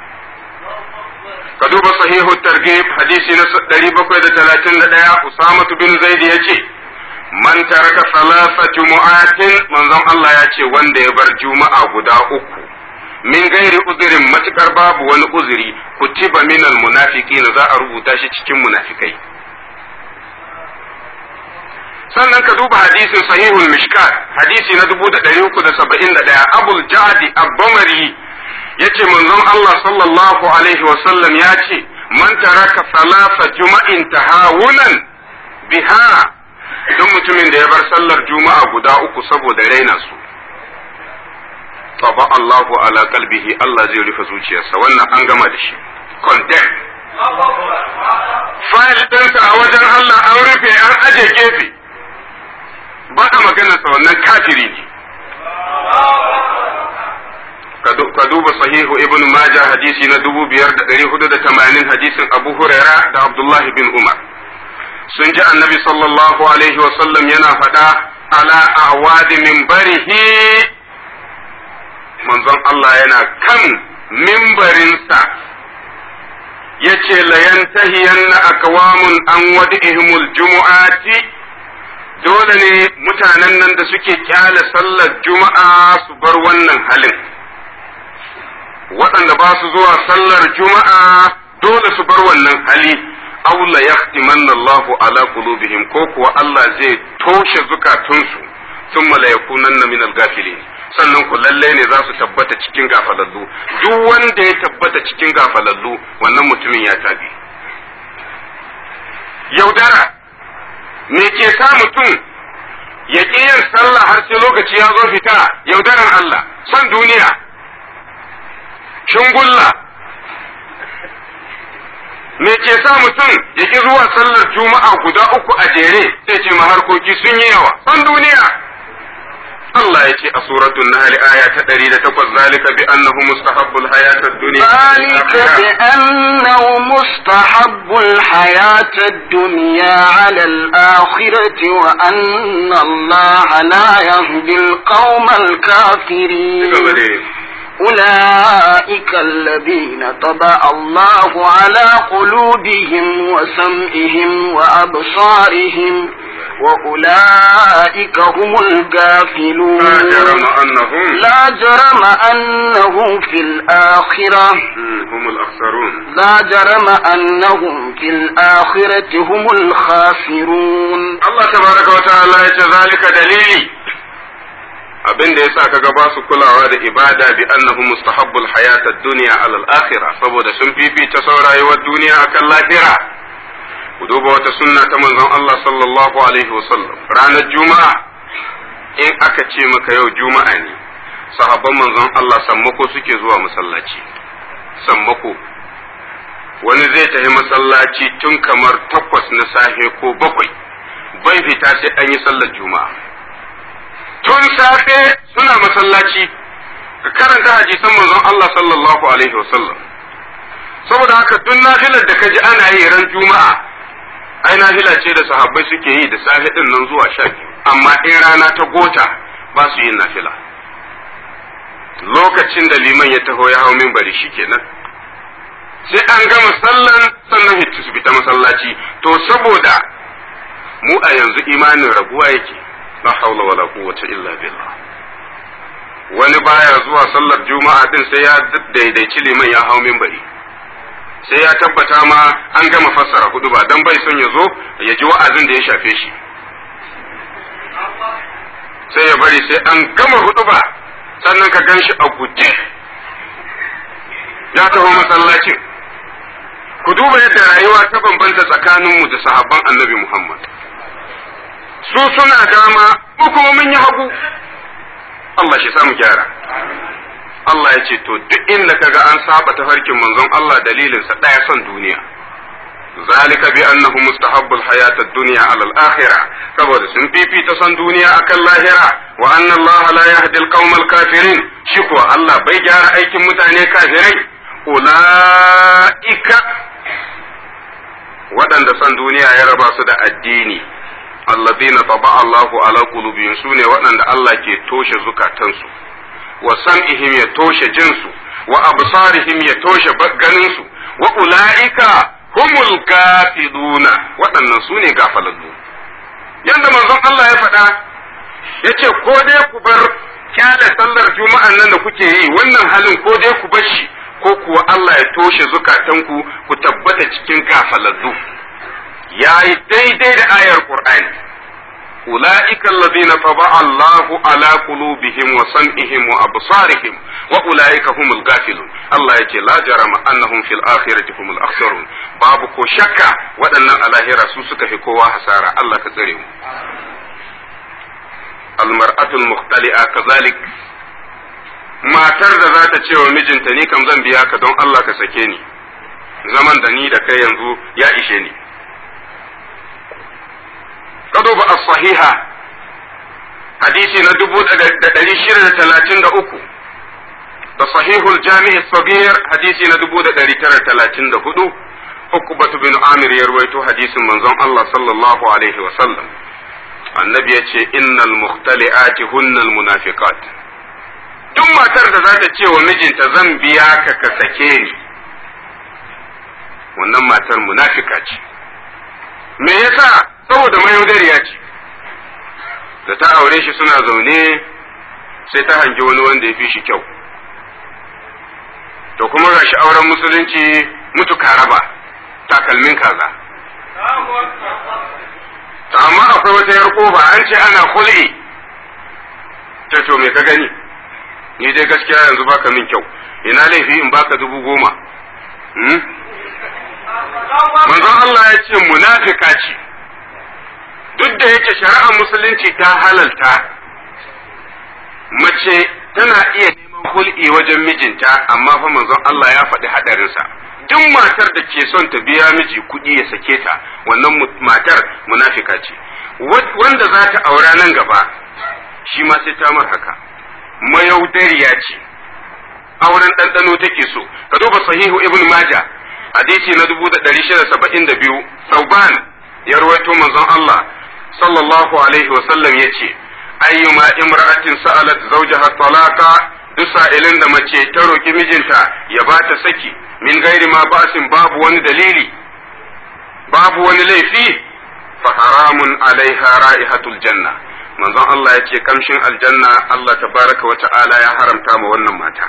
ka duba sahihu targhib hadisi na 731 Usama bin Zaid ya ce man taraka salasa jumu'atin manzon Allah ya ce wanda ya bar juma'a guda uku min gairi uzurin matukar babu wani uzuri kutiba minal munafiqina za a rubuta shi cikin munafikai sannan ka duba hadisin sahihul mishkat hadisi na 371 abul jadi abbamari yace manzon Allah sallallahu alaihi wa sallam ya ce man taraka salasa juma'in tahawunan biha duk mutumin da ya bar sallar juma'a guda uku saboda raina su taba Allahu ala kalbihi Allah zai rufe zuciyarsa wannan an gama da shi condemn fayil ɗinsa a wajen Allah an rufe an aje gefe ba a maganarsa wannan kafiri ne ka duba sahihu ibn majah hadisi na 5480 hadisin abu huraira da abdullahi bin umar sun ji annabi sallallahu alaihi wasallam yana faɗa ala awadi minbarihi manzon Allah yana kan mimbarinsa ya ce layantahiyanna akwamun an wadi'ihimul jumu'ati dole ne mutanen nan da suke kyale sallar juma'a su bar wannan halin waɗanda ba su zuwa sallar juma'a dole su bar wannan hali aw la yahtimanna Allahu ala qulubihim ko kuwa Allah zai toshe zukatunsu thumma la yakunanna min al-ghafilin sannan ku lalle ne za su tabbata cikin gafalallu duk wanda ya tabbata cikin gafalallu wannan mutumin ya tabi yaudara me ke sa mutum ya ƙi yin sallah har sai lokaci ya zo fita yaudaran Allah son duniya shingulla me ke sa mutum ya ƙi zuwa sallar juma'a guda uku a jere sai ce ma harkoki sun yi yawa son duniya Allah ya ce a suratul Nahl aya ta 108 zalika bi annahu mustahabbul hayatad dunya ذلك بأنه مستحب الحياة الدنيا على الآخرة وأن الله لا يهدي القوم الكافرين أولئك الذين طبع الله على قلوبهم وسمعهم وأبصارهم وأولئك هم الغافلون لا جرم أنهم لا جرم أنهم في الآخرة هم الأخسرون لا جرم أنهم في الآخرة هم الخاسرون Allah tabaraka wa ta'ala ya ce zalika dalili abin da yasa kaga ba su kulawa da ibada bi annahu mustahabbul hayatad dunya ala al-akhirah saboda sun fifita sau rayuwar duniya akan lahira ku duba wata sunna ta manzon Allah sallallahu alaihi wasallam ranar juma'a in aka ce maka yau juma'a ne sahabban manzon Allah sammako suke zuwa masallaci sammako wani zai tafi masallaci tun kamar takwas na safe ko bakwai bai fita sai an yi sallar juma'a tun safe suna masallaci ka karanta hadisan manzon Allah sallallahu alaihi wasallam saboda haka tun nafilar da kaji ana yi ran juma'a ai nafila ce da sahabbai suke yi da safe din nan zuwa sha biyu amma in rana ta gota ba su yin nafila lokacin da liman ya taho ya hau minbari shikenan sai an gama sallan sannan hitu su fita masallaci to saboda mu a yanzu imanin raguwa yake la haula wala quwwata illa billah wani baya zuwa sallar juma'a din sai ya daidaici liman ya hau minbari sai ya tabbata ma an gama fassara hudu ba dan bai son ya zo ya ji wa'azin da ya shafe shi sai ya bari sai an gama hudu ba sannan ka gan shi a guje ya taho masallacin ku duba yadda rayuwa ta bambanta tsakaninmu da sahabban annabi Muhammad su suna dama mu kuma mun yi hagu Allah shi samu gyara Allah ya ce to duk inda kaga an saba tafarkin manzon Allah dalilinsa ɗaya son duniya zalika bi annahu mustahabbul hayatad dunya ala al-akhirah saboda sun fifita son duniya akan lahira wa anna Allah la yahdi al kafirin shi kuwa Allah bai gyara aikin mutane kafirai ulaika waɗanda son duniya ya raba su da addini alladhina taba Allahu ala qulubihim sune waɗanda Allah ke toshe zukatansu wa sam'ihim ya toshe jinsu wa absarihim ya toshe ganinsu wa ula'ika humul gafiluna waɗannan su ne gafalallu yanda manzon Allah ya faɗa yace ko dai ku bar kyale sallar juma'an nan da kuke yi wannan halin ko dai ku bar shi ko kuwa Allah ya toshe zukatanku ku tabbata cikin gafalallu yayi daidai da ayar Qur'ani أولئك الذين طبع الله على قلوبهم وسمعهم وأبصارهم وأولئك هم الغافلون الله يجي لا جرم أنهم في الآخرة هم الأخسرون بابك شك وأن الآخرة سوسك في قوة حسارة الله كذرهم المرأة المختلئة كذلك matar da za ta ce wa mijinta ni kam zan biya ka don Allah ka sake ni zaman da ni da kai yanzu ya ishe ni kaduba as-sahiha hadisi na dubu da ɗari shida da talatin da uku da sahihul jami'i sabir hadisi na 1934 ukbatu bin amir ya ruwaito hadisin manzon Allah sallallahu alaihi wa sallam annabi ya ce innal mukhtali'ati hunnal munafiqat duk matar da za ta ce wa mijinta zan biya ka ka sake ni wannan matar munafika ce me yasa saboda mayaudariya ce da ta aure shi suna zaune sai ta hangi wani wanda ya fi shi kyau to kuma ga shi auren musulunci mutu karaba takalmin kaza to amma akwai wata yar kofa an ce ana hul'i ta to me ka gani ni dai gaskiya yanzu baka min kyau ina laifi in baka dubu goma manzon Allah ya ce munafika ce duk da yake shari'ar musulunci ta halalta mace tana iya neman hul'i wajen mijinta amma fa manzon Allah ya faɗi haɗarinsa duk matar da ke son ta biya miji kuɗi ya sake ta wannan matar munafika ce wanda za ta aura nan gaba shi ma sai ta mar haka mayaudariya ce auren ɗanɗano take so ka duba sahihu ibn maja hadisi na dubu da ɗari shida saba'in da biyu sauban ya rawaito manzon Allah sallallahu alaihi wasallam ya ce ayyuma imra'atin sa'alat zawjaha talaqa duk sa'ilin da mace ta roki mijinta ya ba ta saki min gairi ma ba'sin babu wani dalili babu wani laifi fa haramun alaiha ra'ihatul janna manzon Allah ya ce kamshin aljanna Allah tabaraka wa ta'ala ya haramta ma wannan mata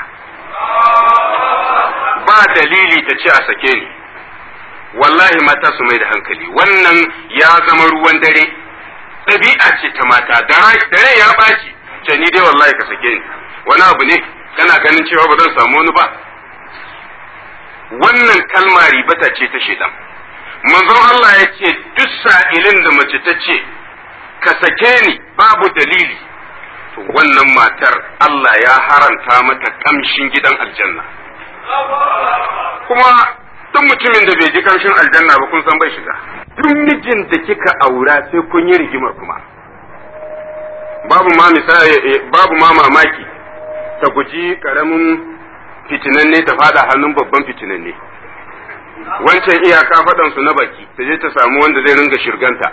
ba dalili ta ce a sake ni wallahi mata su mai da hankali wannan ya zama ruwan dare ɗabi'a ce ta mata dare ya ɓaci ce ni dai wallahi ka sake ni wani abu ne kana ganin cewa ba zan samu wani ba wannan kalma ribata ce ta shedan manzon Allah ya ce duk sa'ilin da mace ta ce ka sake ni babu dalili to wannan matar Allah ya haranta mata kamshin gidan aljanna kuma duk mutumin da bai ji kamshin aljanna ba kun san bai shiga duk mijin da kika aura sai kun yi rigimar kuma babu ma misali babu ma mamaki ta guji karamin fitinanne ta fada hannun babban fitinanne wancan iyaka faɗan su na baki ta je ta samu wanda zai ringa shirganta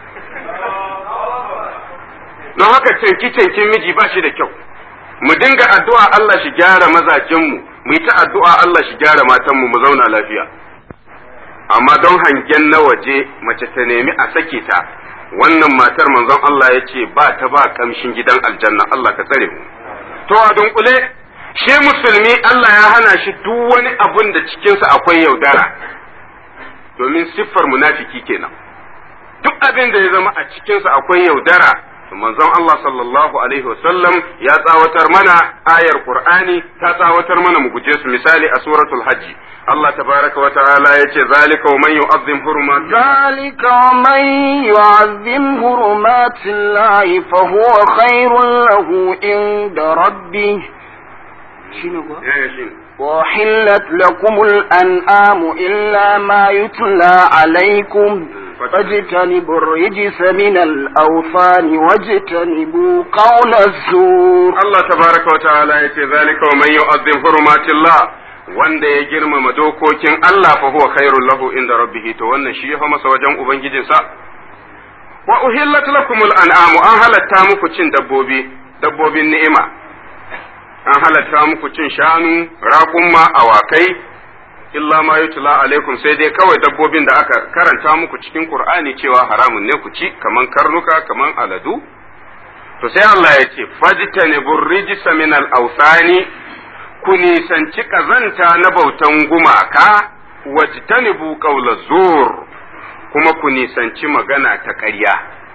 don haka canki cankin miji ba shi da kyau mu dinga addu'a Allah shi gyara mazajenmu mu yi ta addu'a Allah shi gyara matanmu mu zauna lafiya amma don hangen na waje mace ta nemi a sake ta wannan matar manzon Allah ya ce ba ta ba kamshin gidan aljanna Allah ka tsare mu to a dunkule shi musulmi Allah ya hana shi duk wani abun da cikinsa akwai yaudara domin siffar munafiki kenan duk abin da ya zama a cikinsa akwai yaudara manzon Allah sallallahu alaihi wasallam ya tsawatar mana ayar Qur'ani ta tsawatar mana mu guje su misali a suratul hajji Allah tabaraka wa ta'ala yace zalika wa man yu'azzim hurumat zalika wa man yu'azzim hurumatillahi fa huwa khairun lahu inda rabbih shine ko وحلت لكم الأنعام إلا ما يتلى عليكم فاجتنبوا الرجس من الأوثان واجتنبوا قول الزور الله تبارك وتعالى يتي ذلك ومن يعظم حرمات الله wanda ya girmama dokokin Allah fa huwa khairul lahu inda rabbih to wannan shi ya masa wajen ubangijinsa wa uhillat lakumul an'amu an halatta muku cin dabbobi dabbobin ni'ima an halatta muku cin shanu raƙumma awakai illa ma yutla alaikum sai dai kawai dabbobin da aka karanta muku cikin qur'ani cewa haramun ne ku ci kaman karnuka kaman aladu to sai Allah ya ce fajtanibur rijsa min al-awsani ku nisanci kazanta na bautan gumaka wajtanibu qawla zur kuma ku nisanci magana ta ƙarya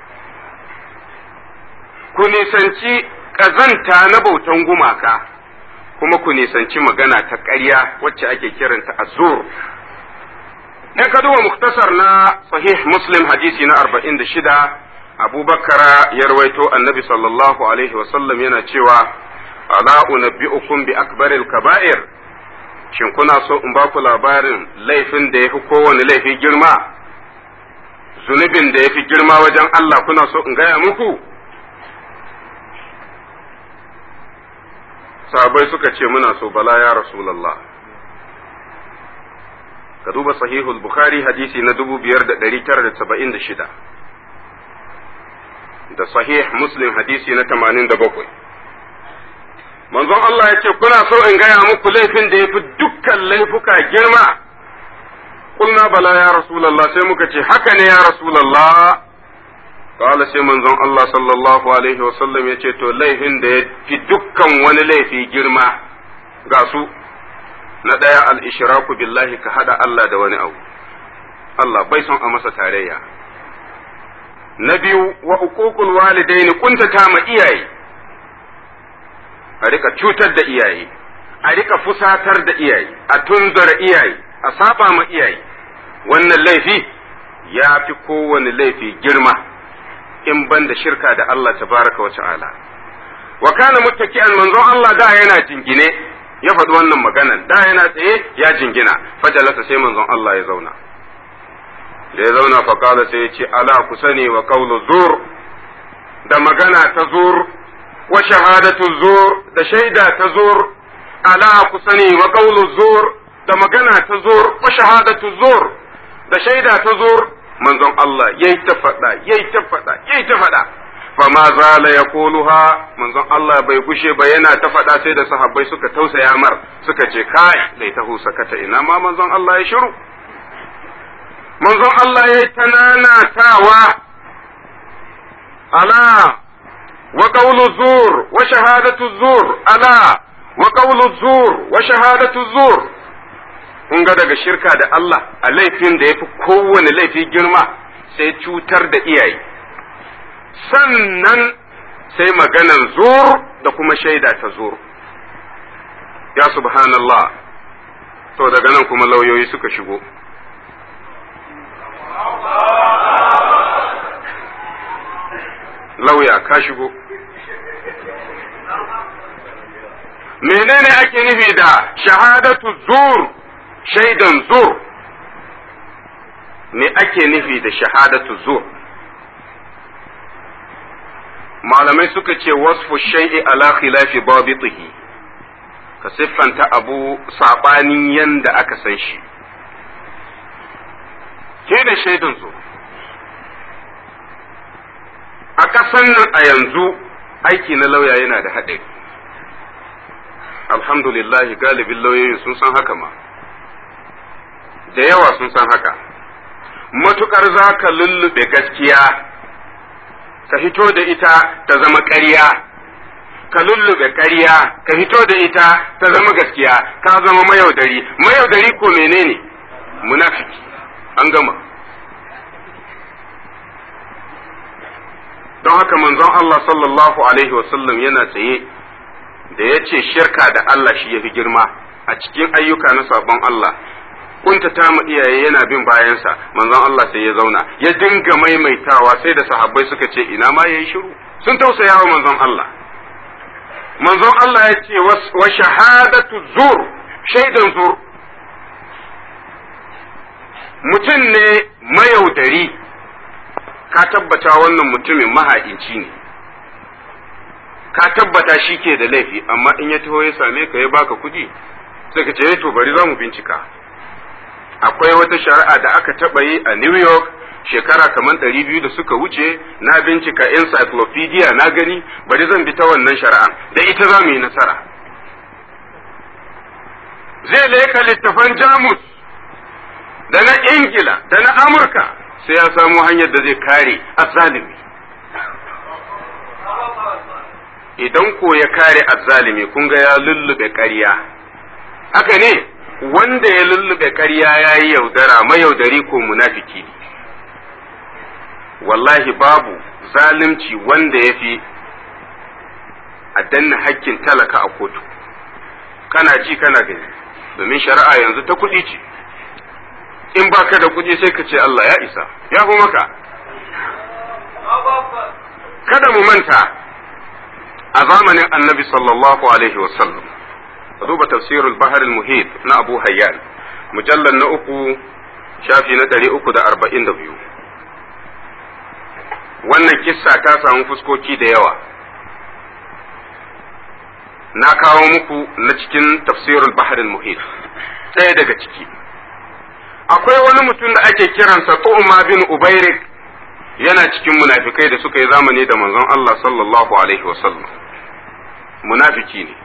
ku nisanci kazanta na bautan gumaka kuma ku nisanci magana ta ƙarya wacce ake kiranta azur in ka duba muktasar na sahih muslim hadisi na arba'in da shida abubakar ya rawaito annabi sallallahu alaihi wasallam yana cewa ala unabbi'ukum bi akbaril kaba'ir shin kuna so in ba ku labarin laifin da yafi kowane laifi girma zunubin da yafi girma wajen Allah kuna so in gaya muku sahabbai suka ce muna so bala ya rasulullah ka duba sahihul bukhari hadisi na 5976 da sahih muslim hadisi na 87 manzon Allah ya ce kuna so in gaya muku laifin da ya fi dukkan laifuka girma kulna bala ya rasulallah sai muka ce haka ne ya rasulallah kala sai manzon Allah sallallahu alaihi wasallam ya ce to laifin da ya fi dukkan wani laifi girma ga su na ɗaya al-ishraku billahi ka hada Allah da wani abu Allah bai son a masa tarayya na biyu wa uququl walidaini kuntata ma iyaye a rika cutar da iyaye a rika fusatar da iyaye a tunzura iyaye a saba ma iyaye wannan laifi ya fi kowane laifi girma in ban da shirka da Allah tabaraka wa ta'ala wa kana muttaki'an manzon Allah da yana jingine ya faɗi wannan maganan da yana tsaye ya jingina fajalasa sai manzon Allah ya zauna da ya zauna faƙala sai ya ce ala ku sani wa qawlu zur da magana ta zur wa shahadatu zur da shaida ta zur ala ku sani wa qawlu zur da magana ta zur wa shahadatu zur da shaida ta zur manzon Allah yayi ta faɗa yayi ta faɗa yayi ta faɗa fama zala yaquluha manzon Allah bai gushe ba yana ta faɗa sai da sahabbai suka tausaya mar suka ce kai laitahu sakata ina ma manzon Allah ya shiru manzon Allah ya yi ta nanatawa ala wa qawlu zur wa shahadatu zur ala wa qawlu zur wa shahadatu zur kun ga daga shirka da Allah a laifin da yafi kowane laifi girma sai cutar da iyaye sannan sai maganan zur da kuma shaida ta zur ya subhanallah to daga nan kuma lauyoyi suka shigo lauya ka shigo menene ake nufi da shahadatu zur shaidan zur me ake nufi da shahadatu zur malamai suka ce wasfu shay'i ala khilafi babitihi ka siffanta abu sabanin yanda aka san shi ke da shaidan zur a ƙasan nan a yanzu aiki na lauya yana da haɗari alhamdulillahi galibin lauyoyin sun san haka ma da yawa sun san haka matukar za ka lullube gaskiya ka hito da ita ta zama ƙarya ka lullube ƙarya ka hito da ita ta zama gaskiya ka zama mayaudari mayaudari ko menene munafiki an gama don haka manzon Allah sallallahu alaihi wasallam yana tsaye da ya ce shirka da Allah shi ya fi girma a cikin ayyuka na sabon Allah kuntata mu iyaye yana bin bayansa manzon Allah sai ya zauna ya dinga maimaitawa sai da sahabbai suka ce ina ma yayi shiru sun tausaya wa manzon Allah manzon Allah ya ce wa shahadatu zur shaidan zur mutum ne mayaudari ka tabbata wannan mutumin maha'inci ne ka tabbata shi ke da laifi amma in ya taho ya same ka ya baka kuɗi sai ka ce to bari za mu bincika akwai wata shari'a da aka taɓa yi a New York shekara kamar ɗari biyu da suka wuce na bincika encyclopedia na gani bari zan bi ta wannan shari'a da ita za mu yi nasara zai leka littafan jamus da na ingila da na amurka sai ya samu hanyar da zai kare azzalimi idan ko ya kare azzalimi kun ga ya lullube ƙarya haka ne wanda ya lullube ƙarya ya yi yaudara mayaudari ko munafiki ne wallahi babu zalunci wanda ya fi a danna hakkin talaka a kotu kana ji kana gani domin shari'a yanzu ta kuɗi ce in baka da kuɗi sai ka ce Allah ya isa ya fi maka kada mu manta a zamanin annabi sallallahu alaihi wasallam duba tafsirul bahar muhit na abu hayyan mujallar na uku shafi na ɗari uku da arba'in da biyu wannan kissa ta samu fuskoki da yawa na kawo muku na cikin tafsirul baharul muhit ɗaya daga ciki akwai wani mutum da ake kiransa tu'ma bin ubairik yana cikin munafikai da suka yi zamani da manzon Allah sallallahu alaihi wasallam munafiki ne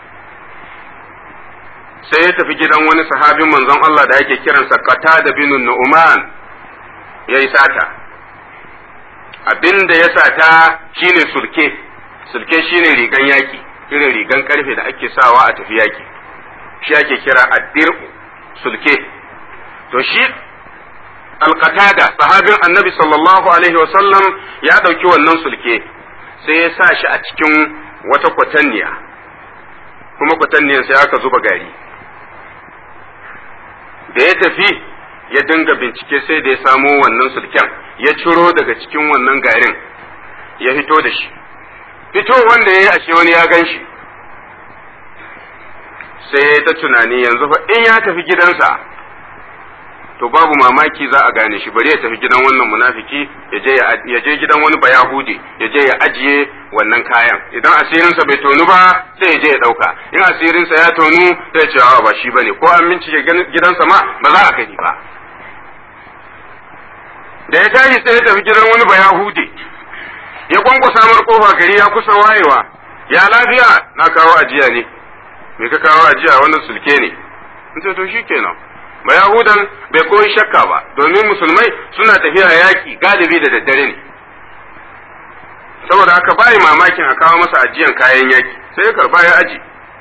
sai ya tafi gidan wani sahabin manzon Allah da ake kiransa Qatada bin Nu'man ya yi sata abin da ya sata shine sulke sulke shine rigan yaki irin rigan karfe da ake sawa a tafi yaki shi ake kira addir sulke to shi alqatada sahabin annabi sallallahu alaihi wasallam ya ɗauki wannan sulke sai ya sa shi a cikin wata kwatanniya kuma kwatanniyar sai aka zuba gari da ya tafi ya dinga bincike sai da ya samo wannan sulken ya ciro daga cikin wannan garin ya fito da shi fito wanda ya yi ashe wani ya gan shi sai ya ta tunani yanzu fa in ya tafi gidansa to babu mamaki za a gane shi bari ya tafi gidan wannan munafiki ya je gidan wani bayahudi ya je ya ajiye wannan kayan idan asirinsa bai tonu ba sai ya je ya dauka in asirinsa ya tonu sai ya ce ba shi bane ko an bincike gidansa ma ba za a gani ba da ya tashi sai ya tafi gidan wani bayahudi ya kwankwasa mar kofa gari ya kusa wayewa ya lafiya na kawo ajiya ne me ka kawo ajiya wannan sulke ne in ce to shikenan ba Yahudan bai koyi shakka ba domin musulmai suna tafiya yaƙi galibi da daddare ne saboda haka bayi mamakin a kawo masa ajiyan kayan yaƙi sai ya karba ya aji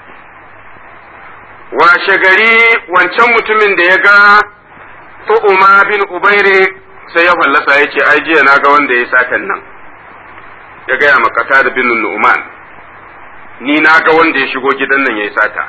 washe gari wancan mutumin da ya ga tu'uma bin ubaire sai ya fallasa ya ce ai jiya na ga wanda ya satan nan ya gaya makata da bin nu'man ni na ga wanda ya shigo gidan nan ya yi sata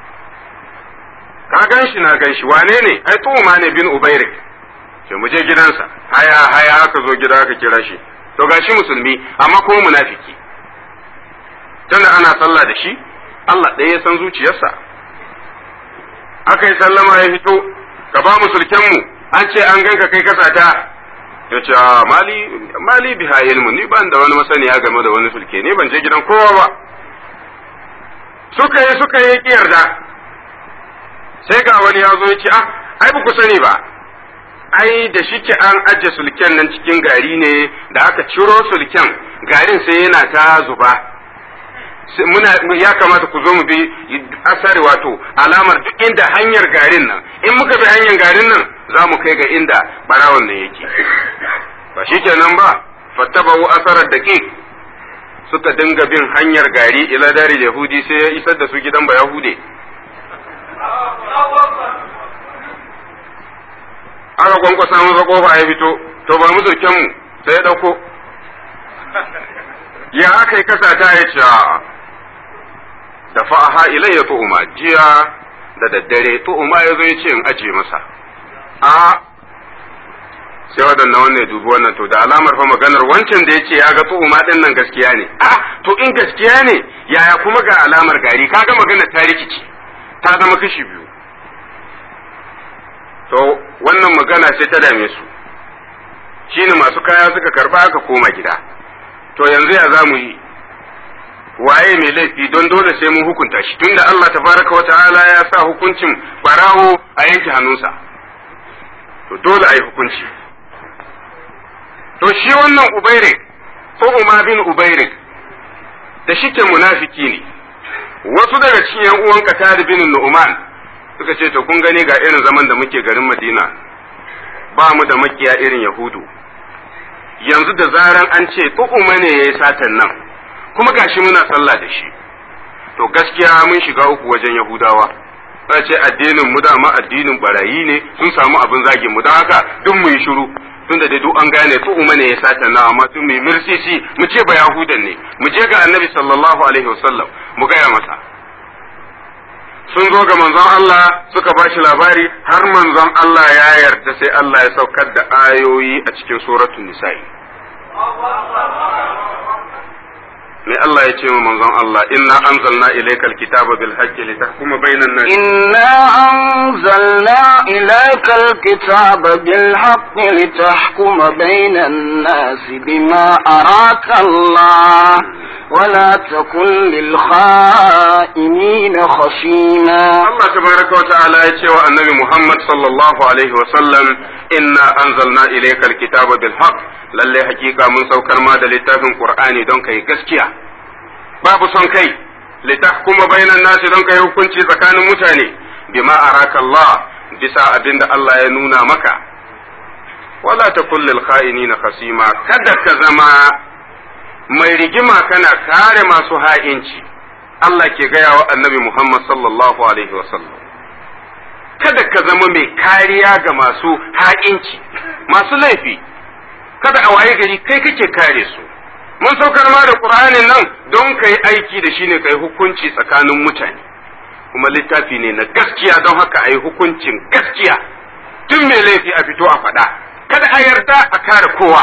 ka gan shi na gan shi wane ne ai tu'uma ne bin ubairik ce mu je gidansa haya haya aka zo gida aka kira shi to gashi musulmi amma kuma munafiki tunda ana sallah da shi Allah ɗaya ya san zuciyarsa aka yi sallama ya fito ka ba mu sulkenmu an ce an ganka kai kasata ya ce mali mali biha ilmu ni ban da wani masaniya game da wani sulke ni ban je gidan kowa ba suka yi suka yi ki yarda sai ga wani ya zo ya ce ah ai ba ku sani ba ai da shike an ajiye sulken nan cikin gari ne da aka ciro sulken garin sai yana ta zuba muna ya kamata ku zo mu bi asari wato alamar duk inda hanyar garin nan in muka bi hanyar garin nan za mu kai ga inda barawon nan yake ba shi kenan ba fattabahu asarar da suka dinga bin hanyar gari ila dari yahudi sai ya isar da su gidan ba yahude aka kwankwasa masa kofa ya fito to ba mu mu sai ya dauko ya aka yi kasa ta ya ce da fa'aha ilayya tu'uma jiya da daddare tu'uma ya zo ya ce in aje masa a sai waɗannan wannan ya dubi wannan to da alamar fa maganar wancan da ya ce ya ga tu'uma ɗin nan gaskiya ne a to in gaskiya ne yaya kuma ga alamar gari kaga maganar ta rikici ta zama kashi biyu to wannan magana sai ta dame su shine masu kaya suka karba aka koma gida to yanzu ya za mu yi waye mai laifi don dole sai mun hukunta shi tunda Allah tabaraka wa ta'ala ya sa hukuncin barawo a yanke hannunsa to dole a yi hukunci to shi wannan ubairik ko umma bin ubairik da shike munafiki ne wasu daga cikin yan uwan Qatar bin Nu'man suka ce to kun gani ga irin zaman da muke garin Madina ba mu da makiya irin Yahudu yanzu da zaran an ce tu'uma ne yayi satan nan kuma gashi muna sallah da shi to gaskiya mun shiga uku wajen Yahudawa za ce addinin mu dama addinin barayi ne sun samu abin zagin mu don haka duk mu yi shiru tunda da duk an gane tu'uma ne ya satan nan amma tun mai mirsisi mu ce ba Yahudan ne mu je ga Annabi sallallahu alaihi wasallam mu gaya masa sun zo ga manzon Allah suka ba shi labari har manzon Allah ya yarda sai Allah ya saukar da ayoyi a cikin suratul nisa'i me Allah ya ce wa manzon Allah inna anzalna ilaykal kitaba bil haqqi litahkuma bainan nas إنا أنزلنا إليك الكتاب بالحق لتحكم بين الناس بما أراك الله ولا تكن للخائنين خصيما Allah tabaraka wa ta'ala ya ce wa annabi Muhammad sallallahu alaihi wa sallam inna anzalna ilaykal kitaba bil haqq lalle hakika mun saukar ma da littafin Qur'ani don kai gaskiya babu son kai litahkuma bainan nasi don kai hukunci tsakanin mutane bima araka Allah bisa abinda Allah ya nuna maka wala takul lil kha'inina khasima kada ka zama mai rigima kana kare masu ha'inci Allah ke gaya wa annabi Muhammad sallallahu alaihi wasallam kada ka zama mai kariya ga masu ha'inci masu laifi kada a waye gari kai kake kare su mun saukar ma da Qur'anin nan don kai aiki da shi ne kai hukunci tsakanin mutane kuma littafi ne na gaskiya don haka a yi hukuncin gaskiya tun mai laifi a fito a faɗa kada a yarda a kare kowa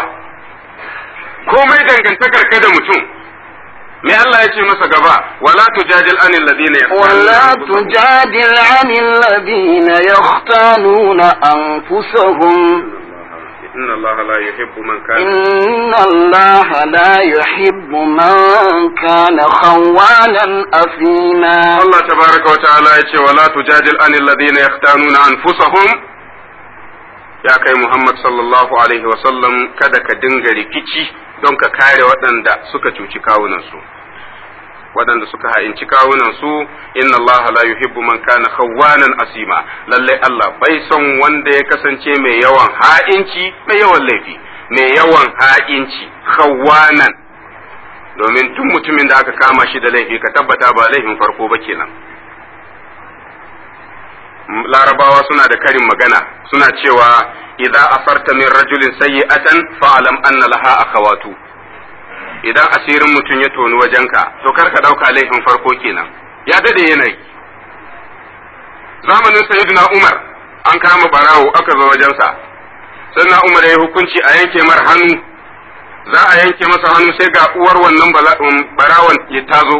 komai dangantakar ka da mutum me Allah ya ce masa gaba wala tujadil anil ladina ولا تجادل عن الذين يختانون أنفسهم inna Allah la yuhibbu man kana إن الله لا يحب من كان خوانا أثيما Allah tabaraka wa ta'ala ya ce wala tujadil anil ladina yahtanuna anfusahum ya kai Muhammad sallallahu alaihi wa sallam kada ka dinga rikici don ka kare waɗanda suka cuci kawunansu waɗanda suka ha'inci kawunansu inna Allah la yuhibbu man kana khawwanan asima lalle Allah bai son wanda ya kasance mai yawan ha'inci mai yawan laifi mai yawan ha'inci khawwanan domin tun mutumin da aka kama shi da laifi ka tabbata ba laifin farko ba kenan larabawa suna da karin magana suna cewa idza asarta min rajulin sayyi'atan fa'lam anna laha akhawatu idan asirin mutum ya toni wajenka to kar ka dauka laifin farko kenan ya dade yanayi zamanin sayyidina umar an kama barawo aka zo wajensa sannan umar ya yi hukunci a yanke mar hannu za a yanke masa hannu sai ga uwar wannan barawan ya tazo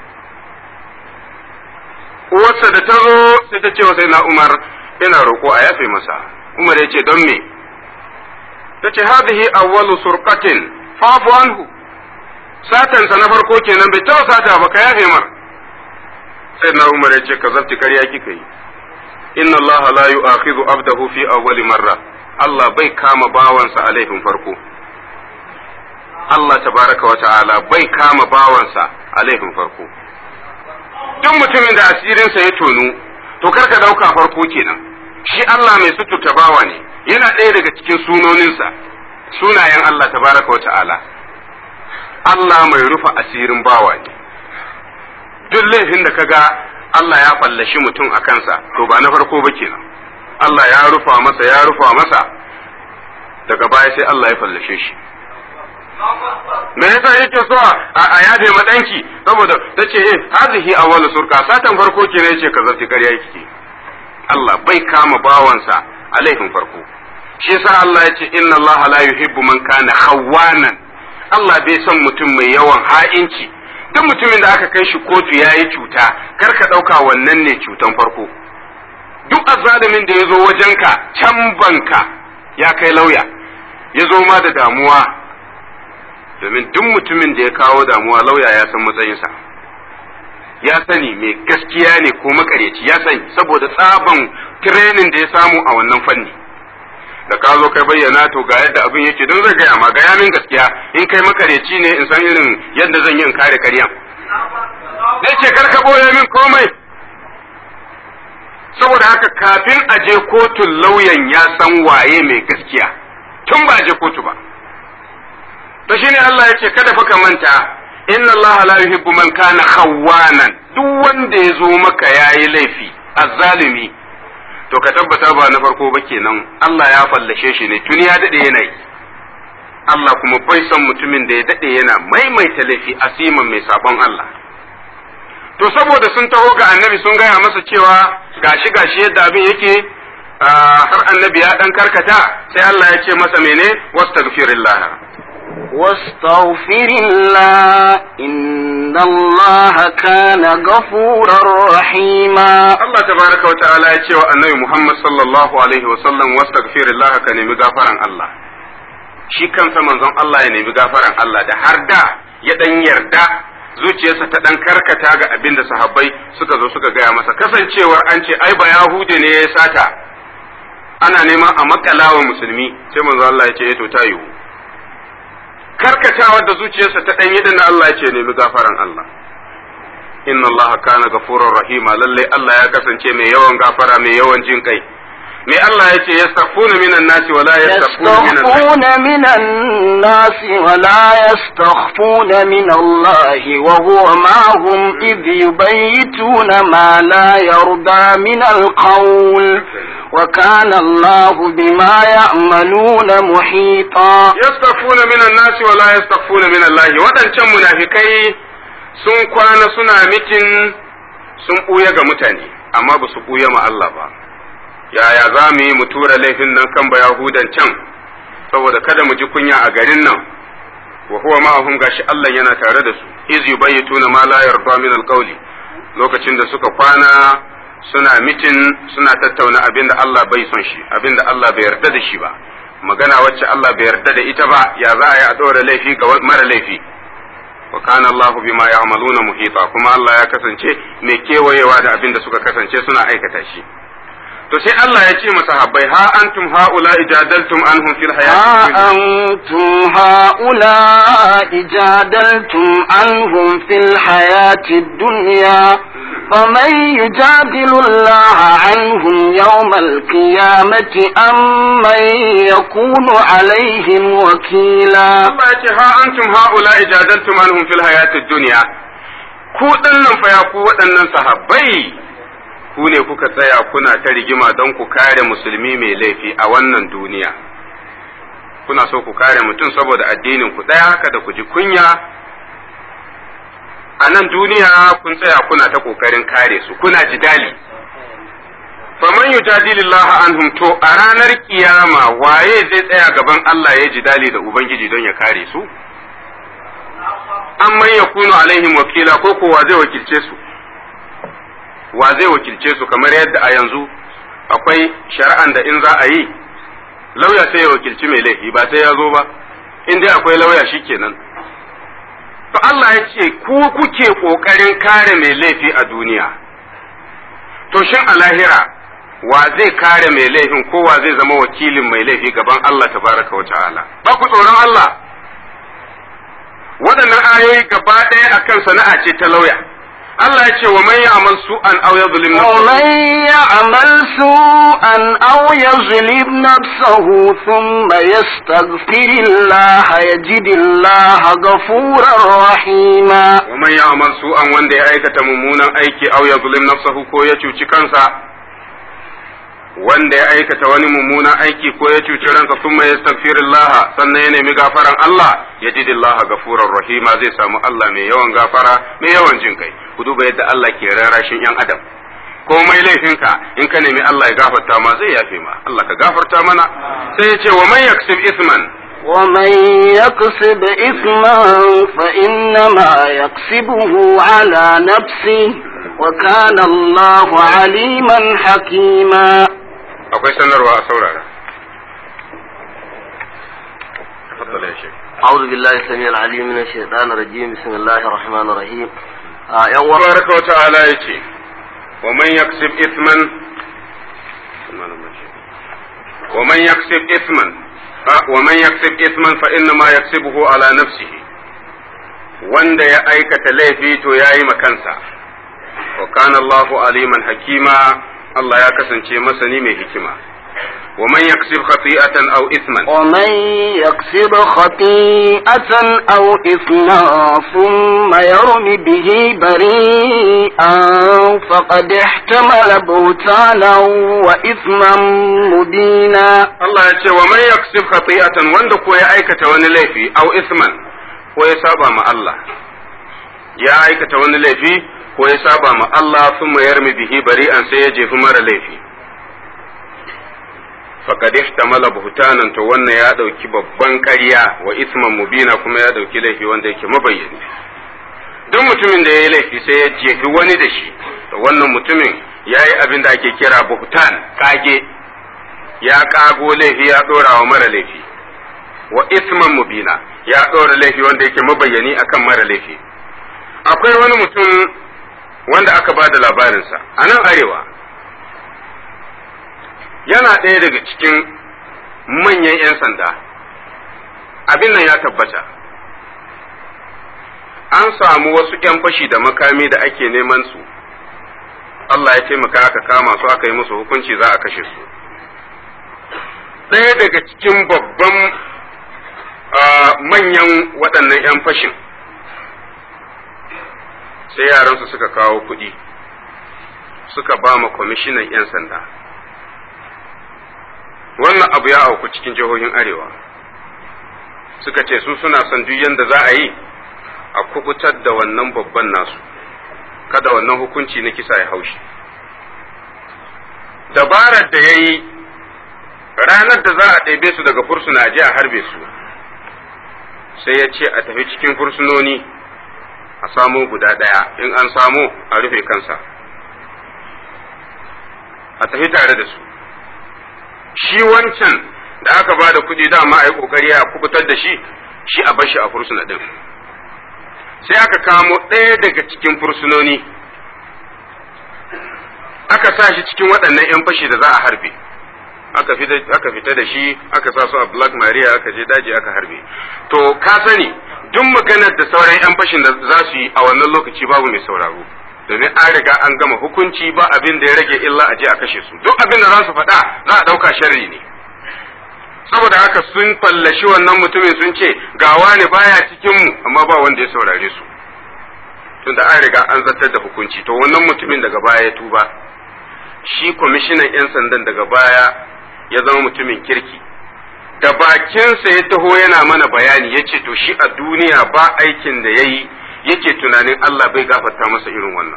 uwarsa da ta zo sai ta ce wa sai na umar ina roƙo a yafe masa umar ya ce don me ta ce hadhihi awwalu surqatin fa'fu anhu satansa na farko kenan bai taɓa sata ba ka yafe mar sai na umar ya ce ka zarti karya kika yi inna allaha la yu'akhidhu abdahu fi awwali marra Allah bai kama bawansa a laifin farko Allah tabaraka wa ta'ala bai kama bawansa a laifin farko duk mutumin da asirinsa ya tonu to kar ka dauka farko kenan shi Allah mai suturta bawa ne yana ɗaya daga cikin sunoninsa sunayen Allah tabaraka wa ta'ala Allah mai rufa asirin bawa ne duk laifin da kaga Allah ya fallashi mutum a kansa to ba na farko ba kenan Allah ya rufa masa ya rufa masa daga baya sai Allah ya fallashe shi me yasa yake so a yafe madanki saboda ta ce eh hazihi awwalu surka satan farko ke ne yace ka zarti ƙarya yake Allah bai kama bawansa a laifin farko shi yasa Allah ya ce inna Allah la yuhibbu man kana khawwanan Allah bai son mutum mai yawan ha'inci duk mutumin da aka kai shi kotu yayi cuta kar ka dauka wannan ne cutan farko duk azzalumin da ya zo wajenka can banka ya kai lauya ya zo ma da damuwa domin duk mutumin da ya kawo damuwa lauya ya san matsayinsa ya sani mai gaskiya ne ko makareci ya sani saboda tsaban tirenin da ya samu a wannan fanni da ka zo kai bayyana to ga yadda abin yake don zai gaya ma gaya min gaskiya in kai makareci ne in san irin yadda zan yi in kare karyan zai ce kar ka boye min komai saboda haka kafin a je kotun lauyan ya san waye mai gaskiya tun ba je kotu ba to shine Allah ya ce kada fa ka manta inna Allah la yuhibbu man kana khawwanan duk wanda ya zo maka yayi laifi azzalimi to ka tabbata ba na farko ba kenan Allah ya fallashe shi ne tuni ya dade yana yi Allah kuma bai son mutumin da ya dade yana maimaita laifi asiman mai sabon Allah to saboda sun taho ga annabi sun gaya masa cewa gashi gashi yadda abin yake har annabi ya dan karkata sai Allah ya ce masa mene wastaghfirillah واستغفر الله إن الله كان غفورا رحيما Allah tabaraka wa ta'ala ya ce wa annabi Muhammad sallallahu alaihi wa sallam wastaghfirullah ka nemi gafaran Allah shi kansa manzon Allah ya nemi gafaran Allah da har da ya dan yarda zuciyarsa ta dan karkata ga abin da sahabbai suka zo suka gaya masa kasancewar an ce ai ba Yahude ne ya sata ana neman a makalawa musulmi sai manzon Allah ya ce eh to ta yiwu karkatawa da zuciyarsa ta dan yadda na Allah ya ce nemi gafaran Allah inna Allah kana gafurur rahima lalle Allah ya kasance mai yawan gafara mai yawan jin kai mai Allah ya ce yastaghfuna minan nasi wa la yastaghfuna minan يستخفون من الناس ولا يستخفون من الله وهو معهم إذ يبيتون ما لا يرضى من القول وكان الله بما يعملون محيطا yastaghfuna minan nasi wa la yastaghfuna min Allah wadancan munafikai sun kwana suna mitin sun buya ga mutane amma ba su buya ma Allah ba yaya za mu yi mu tura laifin nan kan ba yahudan can saboda kada mu ji kunya a garin nan wa huwa ma'ahum gashi Allah yana tare da su iz yubayyituna ma la yarda min alqawli lokacin da suka kwana suna mitin suna tattauna abin da Allah bai son shi abin da Allah bai yarda da shi ba magana wacce Allah bai yarda da ita ba ya za a yi a ɗora laifi ga mara laifi wa kana Allahu bima ya'maluna muhita kuma Allah ya kasance mai kewayewa da abin da suka kasance suna aikata shi to sai Allah ya ce masahabbai ha antum haula ijadaltum anhum fil ها hayati أنتم هؤلاء جادلتم عنهم في الحياة الدنيا فمن يجادل الله عنهم يوم القيامة أم من يكون عليهم وكيلا Allah ya ce ha antum haula ijadaltum anhum fil hayati dunya ku dinnan fa ya ku waɗannan sahabbai ku ne kuka tsaya kuna ta rigima don ku kare musulmi mai laifi a wannan duniya kuna so ku kare mutum saboda addinin ku ɗaya haka da ku ji kunya a nan duniya kun tsaya kuna ta ƙoƙarin kare su kuna jidali faman yujadilillah anhum to a ranar kiyama waye zai tsaya gaban Allah ya jidali da ubangiji don ya kare su amman yakunu alaihim wakila ko ko wa zai wakilce su wa zai wakilce su kamar yadda a yanzu akwai shari'an da in za a yi lauya sai ya wakilci mai laifi ba sai ya zo ba in dai akwai lauya shikenan to Allah ya ce ku kuke kokarin kare mai laifi a duniya to shin a lahira wa zai kare mai laifin ko wa zai zama wakilin mai laifi gaban Allah tabaraka wa ta'ala ba ku tsoron Allah waɗannan ayoyi gaba ɗaya akan sana'a ce ta lauya Allah ya ce wa man ya'mal su'an aw yadhlim ومن يعمل سوءا أو يظلم نفسه ثم يستغفر الله يجد الله غفورا رحيما wa man ya'mal su'an wanda ya aikata mummunan aiki aw yadhlim nafsahu ko ya cuci kansa wanda ya aikata wani mummunan aiki ko ya cuci ransa thumma yastaghfirullah sannan ya nemi gafaran Allah yajidillaha gafurar rahima zai samu Allah mai yawan gafara mai yawan jin kai ku duba yadda Allah ke rarashin yan adam komai laifinka in ka nemi Allah ya gafarta ma zai yafe ma Allah ka gafarta mana sai ya ce wa man yaksib isman ومن يكسب إثما فإنما يكسبه على نفسه وكان الله عليما حكيما akwai sanarwa a saurara تفضل يا شيخ أعوذ بالله السميع العليم من الشيطان الرجيم بسم الله الرحمن الرحيم آه يا الله تبارك وتعالى يتي ومن يكسب إثما ومن يكسب إثما آه، ومن يكسب إثما فإنما يكسبه على نفسه wanda ya aikata laifi to ya yi makansa wa kana Allahu aliman hakima Allah ya kasance masani mai hikima wa man yaksib khati'atan aw isman ومن يكسب خطيئة أو إثما ثم يرم به بريئا فقد احتمل بهتانا وإثما مبينا Allah ya ce wa man yaksib khati'atan wanda ko ya aikata wani laifi aw isman ko ya saba ma Allah ya aikata wani laifi ko ya saba ma Allah thumma yarmi bihi bari'an sai ya jefi mara laifi faqad ihtamala buhtanan to wannan ya dauki babban ƙarya wa isman mubina kuma ya dauki laifi wanda yake mabayyani duk mutumin da ya yi laifi sai ya jefi wani da shi to wannan mutumin ya yi abin da ake kira buhtan kage ya kago laifi ya dora wa mara laifi wa isman mubina ya dora laifi wanda yake mabayyani akan mara laifi akwai wani mutum wanda aka ba da labarinsa a nan arewa yana ɗaya daga cikin manyan 'yan sanda abin nan ya tabbata an samu wasu 'yan fashi da makami da ake neman su Allah ya taimaka aka kama su aka yi musu hukunci za a kashe su ɗaya daga cikin babban manyan waɗannan 'yan fashin sai yaransu suka kawo kuɗi suka ba ma kwamishinan 'yan sanda wannan abu ya auku cikin jihohin arewa suka ce su suna son duk yadda za a yi a kubutar da wannan babban nasu kada wannan hukunci na kisa ya haushi dabarar da ya yi ranar da za a ɗebe su daga fursuna a je a harbe su sai ya ce a tafi cikin fursunoni a samo guda ɗaya in an samo a rufe kansa a tafi tare da su shi wancan da aka ba da kuɗi dama a yi ƙoƙari a kubutar da shi shi a bashi a fursuna ɗin sai aka kamo ɗaya daga cikin fursunoni aka sa shi cikin waɗannan 'yan fashi da za a harbe aka fita da shi aka sa su a black maria aka je daji aka harbe to ka sani duk maganar da sauran 'yan fashin da za su yi a wannan lokaci babu mai sauraro domin an riga an gama hukunci ba abin da ya rage illa a je a kashe su duk abin da za su faɗa za a ɗauka sharri ne saboda haka sun fallashi wannan mutumin sun ce gawa ne baya cikin mu amma ba wanda ya saurare su tunda an riga an zartar da hukunci to wannan mutumin daga baya ya tuba shi kwamishinan 'yan sandan daga baya ya zama mutumin kirki da bakinsa ya taho yana mana bayani ya ce to shi a duniya ba aikin da ya yi yake tunanin Allah bai gafarta masa irin wannan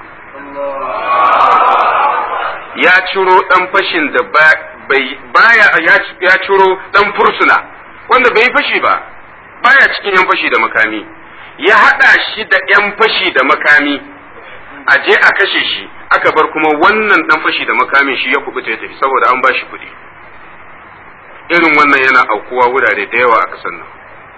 ya ciro ɗan fashin da baya ya ciro ɗan fursuna wanda bai fashi ba baya cikin 'yan fashi da makami ya haɗa shi da 'yan fashi da makami a je a kashe shi aka bar kuma wannan ɗan fashi da makami shi ya kubuta ya tafi saboda an ba shi kuɗi irin wannan yana aukuwa wurare da yawa a ƙasar nan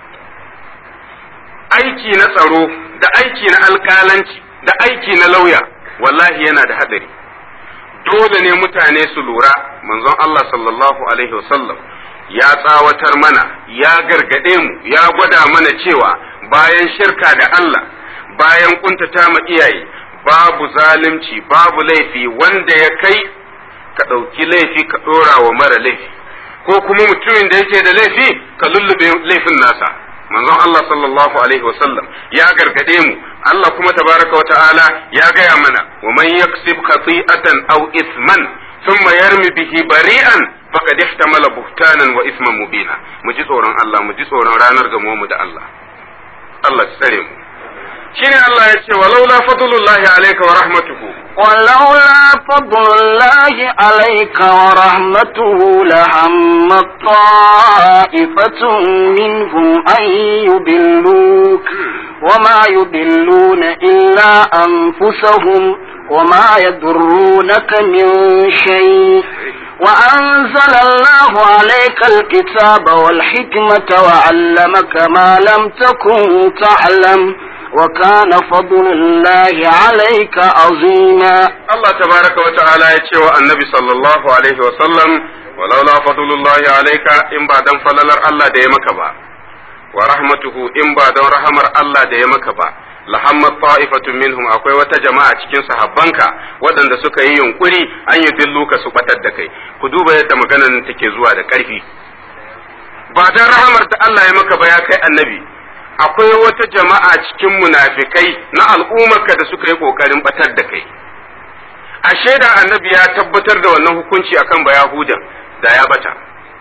aiki na tsaro da aiki na alƙalanci da aiki na lauya wallahi yana da haɗari dole ne mutane su lura manzon Allah sallallahu alaihi wasallam ya tsawatar mana ya gargaɗe mu ya gwada mana cewa bayan shirka da Allah bayan kuntata ma iyaye babu zalunci babu laifi wanda ya kai ka ɗauki laifi ka ɗora wa mara laifi ko kuma mutumin da yake da laifi ka lullube laifin nasa manzon Allah sallallahu alaihi wasallam ya gargade mu Allah kuma tabaraka wa ta'ala ya gaya mana wa man yaksib khati'atan aw isman thumma yarmi bihi bari'an faqad ihtamala buhtanan wa isman mubina mu ji tsoron Allah mu ji tsoron ranar gamo mu da Allah Allah ya tsare mu shine Allah ya ce walaula fadlullahi alayka wa rahmatuhu ولولا فضل الله عليك ورحمته لهم طائفة منهم أن يضلوك وما يضلون إلا أنفسهم وما يضرونك من شيء وأنزل الله عليك الكتاب والحكمة وعلمك ما لم تكن تعلم وكان فضل الله عليك عظيما الله تبارك وتعالى يتشوى النبي صلى الله عليه وسلم ولولا فضل الله عليك إن بعد فللر الله ديمك با ورحمته إن بعد رحمر الله ديمك با lahammat ta'ifatun minhum akwai wata jama'a cikin sahabbanka waɗanda suka yi yunkuri an yi dilluka su batar da kai ku duba yadda maganar take zuwa da ƙarfi ba dan rahamar da Allah ya maka ba ya kai annabi akwai wata jama'a cikin munafikai na al'ummarka da suka yi ƙoƙarin batar da kai a shaida annabi ya tabbatar da wannan hukunci akan bayahudan da ya bata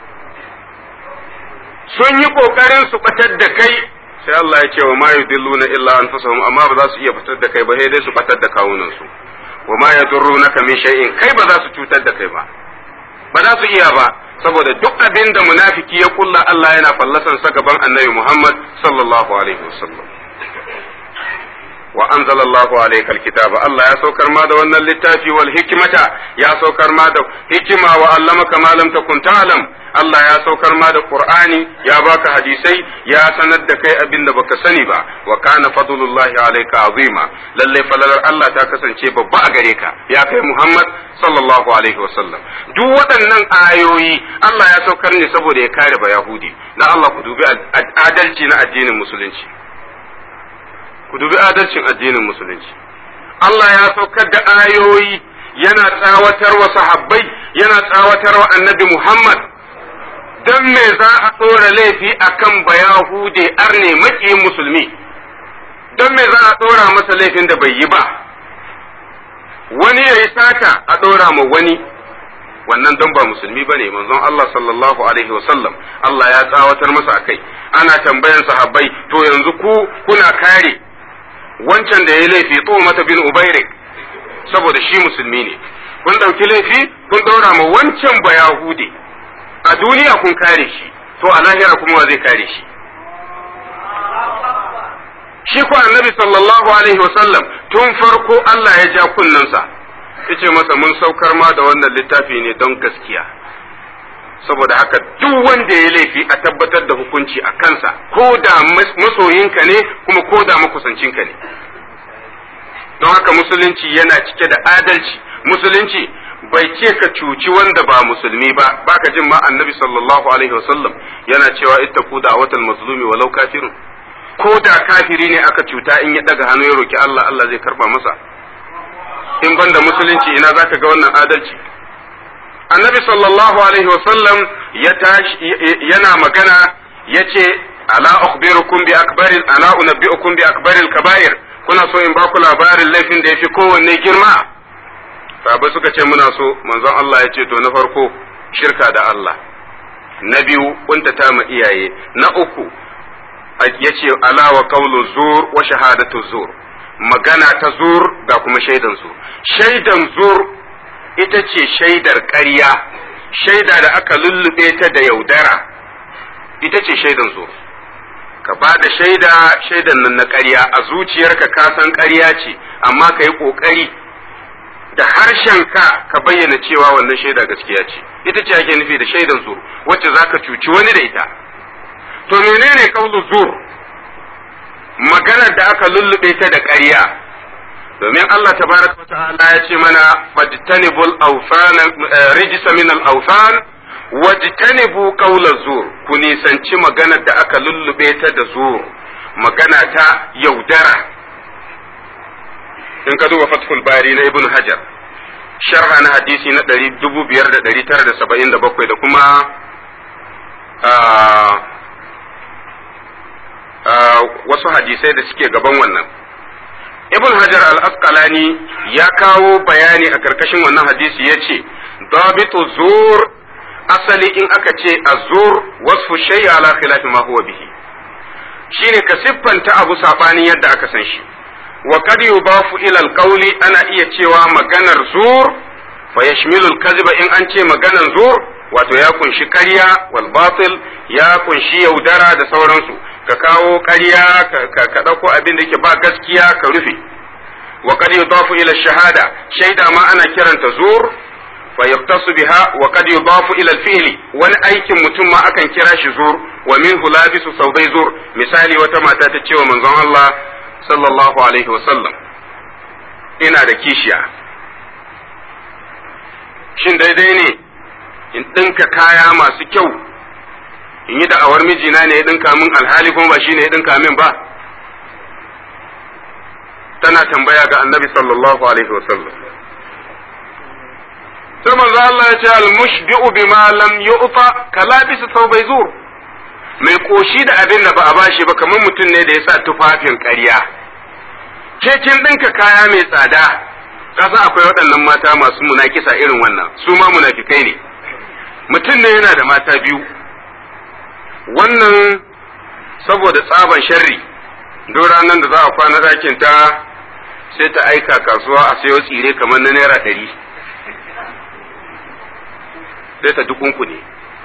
sun yi ƙoƙarin su batar da kai sai Allah ya ce wa ma yudilluna illa anfusahum amma ba za su iya fitar da kai ba sai dai su batar da kawunan su wa ma yadurrunaka min shay'in kai ba za su cutar da kai ba ba za su iya ba saboda duk abin da munafiki ya kulla Allah yana fallasan sa gaban annabi Muhammad sallallahu alaihi wasallam wa anzala Allahu alayka alkitaba Allah ya saukar ma da wannan littafi wal hikmata ya saukar ma da hikima wa allamaka ma lam takun ta'lam Allah ya saukar ma da Qur'ani ya baka hadisai ya sanar da kai abin da baka sani ba wa kana fadlullahi alayka azima lalle falalar Allah ta kasance babba a gare ka ya kai Muhammad sallallahu alaihi wasallam duk waɗannan ayoyi Allah ya saukar ne saboda ya kare ba Yahudi dan Allah ku dubi adalci na addinin musulunci ku dubi adalcin addinin musulunci Allah ya saukar da ayoyi yana tsawatar wa sahabbai yana tsawatar wa annabi Muhammad don me za a ɗora laifi akan bayahude arne maki musulmi don me za a ɗora masa laifin da bai yi ba wani ya yi sata a ɗora ma wani wannan don ba musulmi ba ne manzon Allah sallallahu alaihi wasallam Allah ya tsawatar masa akai ana tambayan sahabbai to yanzu ku kuna kare wancan da ya laifi tso mata bin ubairik saboda shi musulmi ne kun ɗauki laifi kun ɗora ma wancan ba yahudi a duniya kun kare shi to a lahira kuma wa zai kare shi shi ko annabi sallallahu alaihi wasallam tun farko Allah ya ja kunnensa yace masa mun saukar ma da wannan littafi ne don gaskiya saboda haka duk wanda ya laifi a tabbatar da hukunci a kansa ko da masoyinka ne kuma ko da makusancinka ne don haka musulunci yana cike da adalci musulunci bai ce ka cuci wanda ba musulmi ba baka jin ma annabi sallallahu alaihi wasallam yana cewa ittaqu da'watal mazlumi walau kafirun ko da kafiri ne aka cuta in ya daga hannu ya roki Allah Allah zai karba masa in banda musulunci ina zaka ga wannan adalci annabi sallallahu alaihi wasallam ya tashi yana magana yace ala ukhbirukum bi akbaril ala unabbiukum bi akbaril kaba'ir kuna so in baku labarin laifin da yafi kowanne girma sahabbai suka ce muna so manzon Allah ya ce to na farko shirka da Allah na biyu kuntata ma iyaye na uku ya ce ala wa qawlu zur wa shahadatu zur magana ta zur da kuma shaidan zur shaidan zur ita ce shaidar ƙarya shaida da aka lullube ta da yaudara ita ce shaidan zur ka ba da shaida shaidan nan na ƙarya a zuciyarka ka san ƙarya ce amma ka yi ƙoƙari da harshenka ka bayyana cewa wannan shaida gaskiya ce ita ce ake nufi da shaidan zur wacce za ka cuci wani da ita to menene kaulu zur maganar da aka lullube ta da ƙarya domin Allah tabaraka ta'ala ya ce mana fajtanibul awfana rijsa min al awfan wajtanibu qawla zur ku nisanci maganar da aka lullube ta da zur magana ta yaudara in ka duba fathul bari na ibn hajar sharha na hadisi na 5977 da kuma wasu hadisai da suke gaban wannan ibn hajar al-asqalani ya kawo bayani a karkashin wannan hadisi ya ce dabitu zur asali in aka ce azur wasfu shay ala khilafi ma huwa bihi shine ka siffanta abu sabanin yadda aka san shi wa kad yudafu ila al-qawli ana iya cewa maganar zur fa yashmilu al-kadhiba in an ce maganar zur wato ya kunshi ƙarya wal batil ya kunshi yaudara da sauransu ka kawo ƙarya ka ɗauko abin da ke ba gaskiya ka rufe wa kad yudafu ila shahada shaida ma ana kiranta zur fa yaqtasu biha wa kad yudafu ila al-fi'li wani aikin mutum ma akan kira shi zur wa minhu labisu saudai zur misali wata mata ta ce wa manzon Allah sallallahu alaihi wa sallam ina da kishiya shin daidai ne in ɗinka kaya masu kyau in yi da'awar mijina ne ya ɗinka min alhali kuma ba shi ne ya ɗinka min ba tana tambaya ga annabi sallallahu alaihi wasallam sai manzo Allah ya ce al-mushbi'u bima lam yu'ta kalabis thawbay zur mai koshi da abin da ba a bashi ba kamar mutum ne da ya sa tufafin ƙarya ke kin ɗinka kaya mai tsada kasa akwai waɗannan mata masu munakisa irin wannan su ma munafikai ne mutum ne yana da mata biyu wannan saboda tsaban sharri duk ranar da za a kwana ɗakin ta sai ta aika kasuwa a sayo tsire kamar na naira ɗari sai ta dukunku ne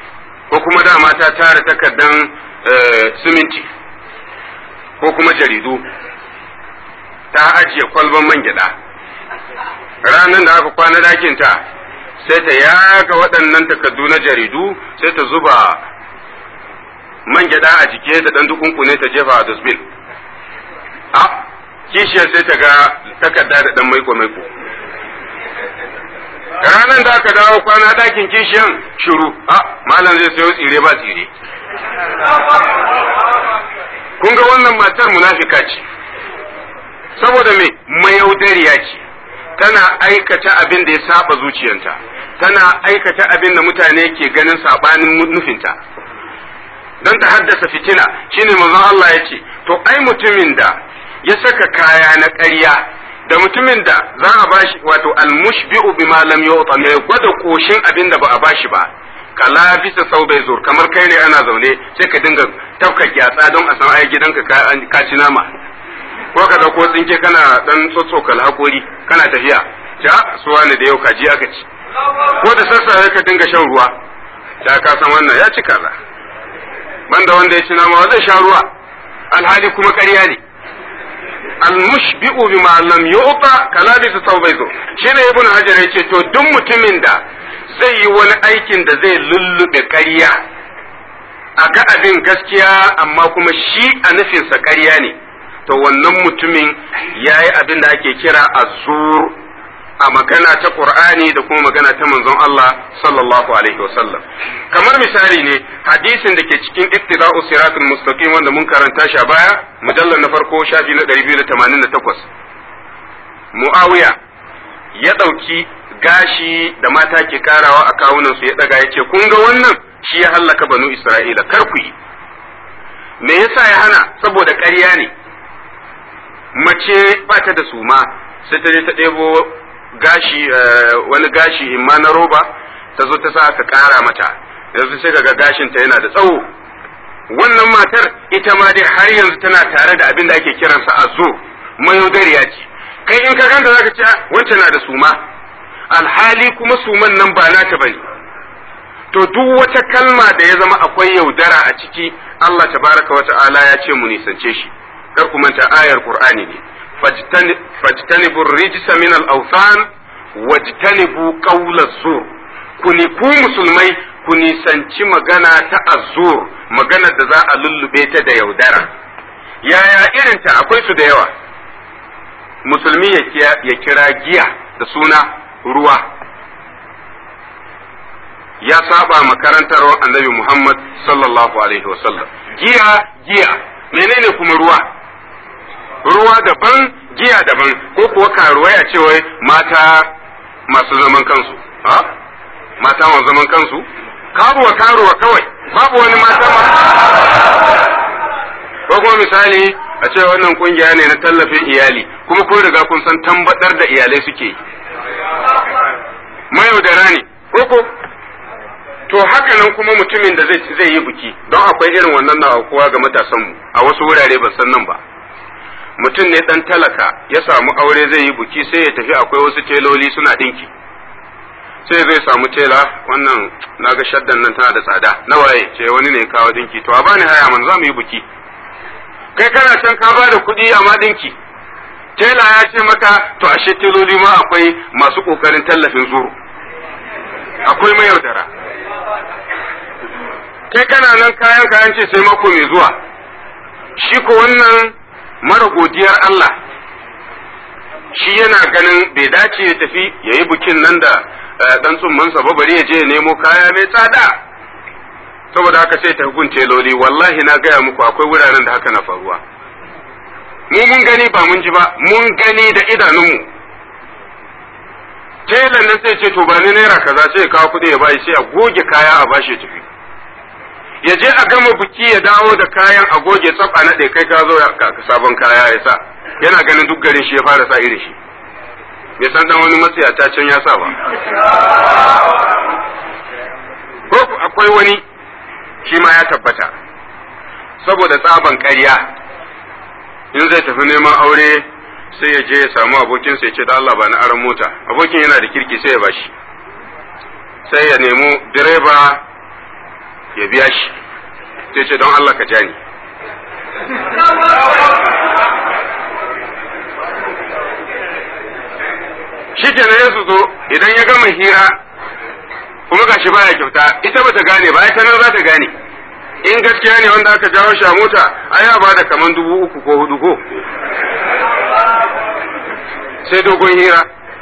kuma dama ta tara takardan siminti ko kuma jaridu ta ajiye kwalban man gyaɗa ranar da aka kwana dakinta sai ta yaga waɗannan takardu na jaridu sai ta zuba man gyaɗa a jike ta ɗan dukunkune ta jefa a dusbin a kishiyar sai ta ga takarda da ɗan maiko maiko ranar da aka dawo kwana ɗakin kishiyan shiru a malam zai sayo tsire ba tsire kun ga wannan matar munafika ce saboda me mayaudariya ce tana aikata abin da ya saba zuciyanta tana aikata abin da mutane ke ganin sabanin nufinta don ta haddasa fitina shine manzon Allah ya ce to ai mutumin da ya saka kaya na ƙarya da mutumin da za a bashi wato almushbi'u bima lam yu'ta mai gwada koshin abin da ba a bashi ba kala bisa sau bai zur kamar kai ne ana zaune sai ka dinga tafka gyatsa don a san ai gidanka ka ci nama ko ka dauko tsinke kana dan tsotsokal hakori kana tafiya ja suwa ne da yau kaji aka ci ko da sassa ka dinga shan ruwa da ka san wannan ya ci kaza banda wanda ya ci nama zai sha ruwa alhali kuma ƙarya ne almushbi'u bima lam yu'ta kala bisa tawbai zo shine ibnu hajar yace to duk mutumin da zai yi wani aikin da zai lullube ƙarya a ga abin gaskiya amma kuma shi a nufinsa ƙarya ne to wannan mutumin ya yi abin da ake kira azur a magana ta Qur'ani da kuma magana ta manzon Allah sallallahu alaihi wasallam kamar misali ne hadisin da ke cikin ittiba'u siratul mustaqim wanda mun karanta shi a baya mujallar na farko shafi na 288 Muawiya ya ɗauki gashi da mata ke karawa a kawunan su ya daga ya ce kun ga wannan shi ya hallaka banu Isra'ila kar ku yi me yasa ya hana saboda ƙarya ne mace ba ta da suma sai ta je ta ɗebo gashi wani gashi imma na roba ta zo ta sa aka ƙara mata yanzu sai kaga gashin ta yana da tsawo wannan matar ita ma dai har yanzu tana tare da abin da ake kiransa azo mayaudariya ce kai in ka ganta zaka ce wancan na da suma alhali kuma suman nan ba nata bane to duk wata kalma da ya zama akwai yaudara a ciki Allah tabaraka wa ta'ala ya ce mu nisance shi kar ku manta ayar Qur'ani ne fajtanibu rijsa min al-awthan wajtanibu qawla zur kuni ku musulmai ku nisanci magana ta azur magana da za a lullube ta da yaudara yaya irinta akwai su da yawa musulmi ya kira giya da suna ruwa ya saba makarantar annabi Muhammad sallallahu alaihi wasallam giya giya menene kuma ruwa ruwa daban giya daban ko kuwa karuwa ya ce wai mata masu zaman kansu ha mata masu zaman kansu karuwa karuwa kawai babu wani mata ko kuma misali a ce wannan kungiya ne na tallafin iyali kuma kun riga kun san tambadar da iyalai suke yi mayaudara ne ko to haka nan kuma mutumin da zai yi biki don akwai irin wannan na kowa ga matasanmu a wasu wurare ban san nan ba mutum ne dan talaka ya samu aure zai yi buki sai ya tafi akwai wasu teloli suna dinki sai zai samu tela wannan naga shaddan nan tana da tsada na waye ce wani ne kawo dinki to a bani haya man za mu yi buki kai kana can ka ba da kuɗi amma dinki tela ya ce maka to ashe teloli ma akwai masu kokarin tallafin zuru akwai mayaudara kai kana nan kayan kayan ce sai mako mai zuwa shi ko wannan mara godiyar Allah shi yana ganin bai dace ya tafi ya yi bukin nan da dan tsummansa ba bari ya je ya nemo kaya mai tsada saboda haka sai ta gun teloli wallahi na gaya muku akwai wuraren da haka na faruwa mu mun gani ba mun ji ba mun gani da idanunmu telan nan sai ce to ba ni naira kaza sai ya kawo kuɗi ya bashi sai a goge kaya a bashi ya tafi ya je a gama biki ya dawo da kayan a goge tsaf a naɗe kai ka zo sabon kaya ya sa yana ganin duk garin shi ya fara sa irin shi bai san dan wani matsayata can ya sa ba ko akwai wani shi ma ya tabbata saboda tsaban ƙarya in zai tafi neman aure sai ya je ya samu abokinsa ya ce da Allah ba na aron mota abokin yana da kirki sai ya bashi sai ya nemo direba ya biya shi sai ce don Allah ka ja ni shi kenan ya su zo idan ya gama hira kuma gashi baya kyauta ita bata gane ba ita nan za ta gane in gaskiya ne wanda aka jawo shi a mota ai ya bada kaman dubu uku ko hudu ko sai dogon hira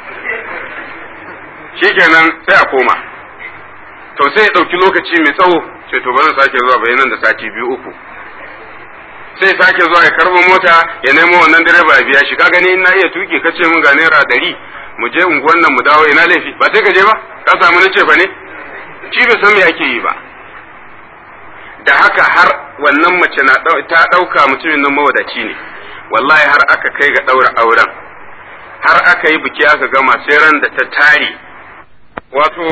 shikenan sai a koma to sai ya ɗauki lokaci mai tsawo sai to bari sake zuwa bayanan da sati biyu uku sai sake zuwa ya karɓo mota ya nemo wannan direba ya biya shi ka gani in na iya tuki ka ce mun ga naira ɗari mu je unguwan nan mu dawo ina laifi ba sai ka je ba ka samu na ce fa ne shi bai san me ake yi ba da haka har wannan mace na ta ɗauka mutumin nan mawadaci ne wallahi har aka kai ga ɗaura auren har aka yi biki aka gama sai ran da ta tare wato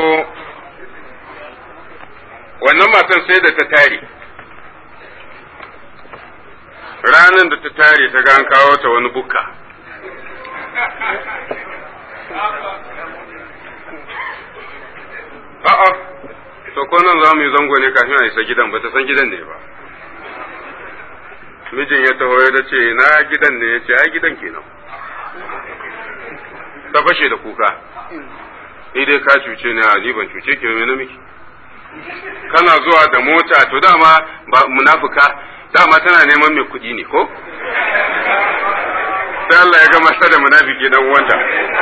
wannan matan sai da ta tare ranar da ta tare ta ga an kawo ta wani bukka a'a to ko nan za mu yi zango ne kafin a isa gidan ba ta san gidan ne ba mijin ya taho ya ce na gidan ne ya ce ai gidan kenan ta fashe da kuka ni dai ka cuce ni a ni ban cuce ki me na miki kana zuwa da mota to dama ba munafuka dama tana neman mai kuɗi ne ko sai Allah ya ga masa da munafiki dan uwanta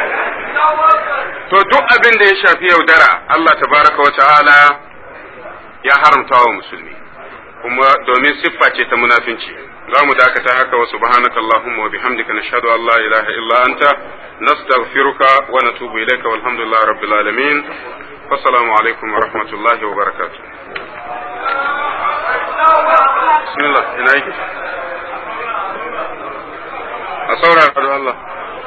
to duk abin da ya shafi yaudara Allah tabaraka wa ta'ala ya haramta wa musulmi kuma domin siffa ce ta munafinci za mu dakata haka wa subhanaka allahumma wa bihamdika nashhadu an la ilaha illa anta nastaghfiruka wa natubu ilayka walhamdulillahi rabbil alamin wassalamu alaikum wa rahmatullahi wa barakatuh bismillah ina yake a saurara da Allah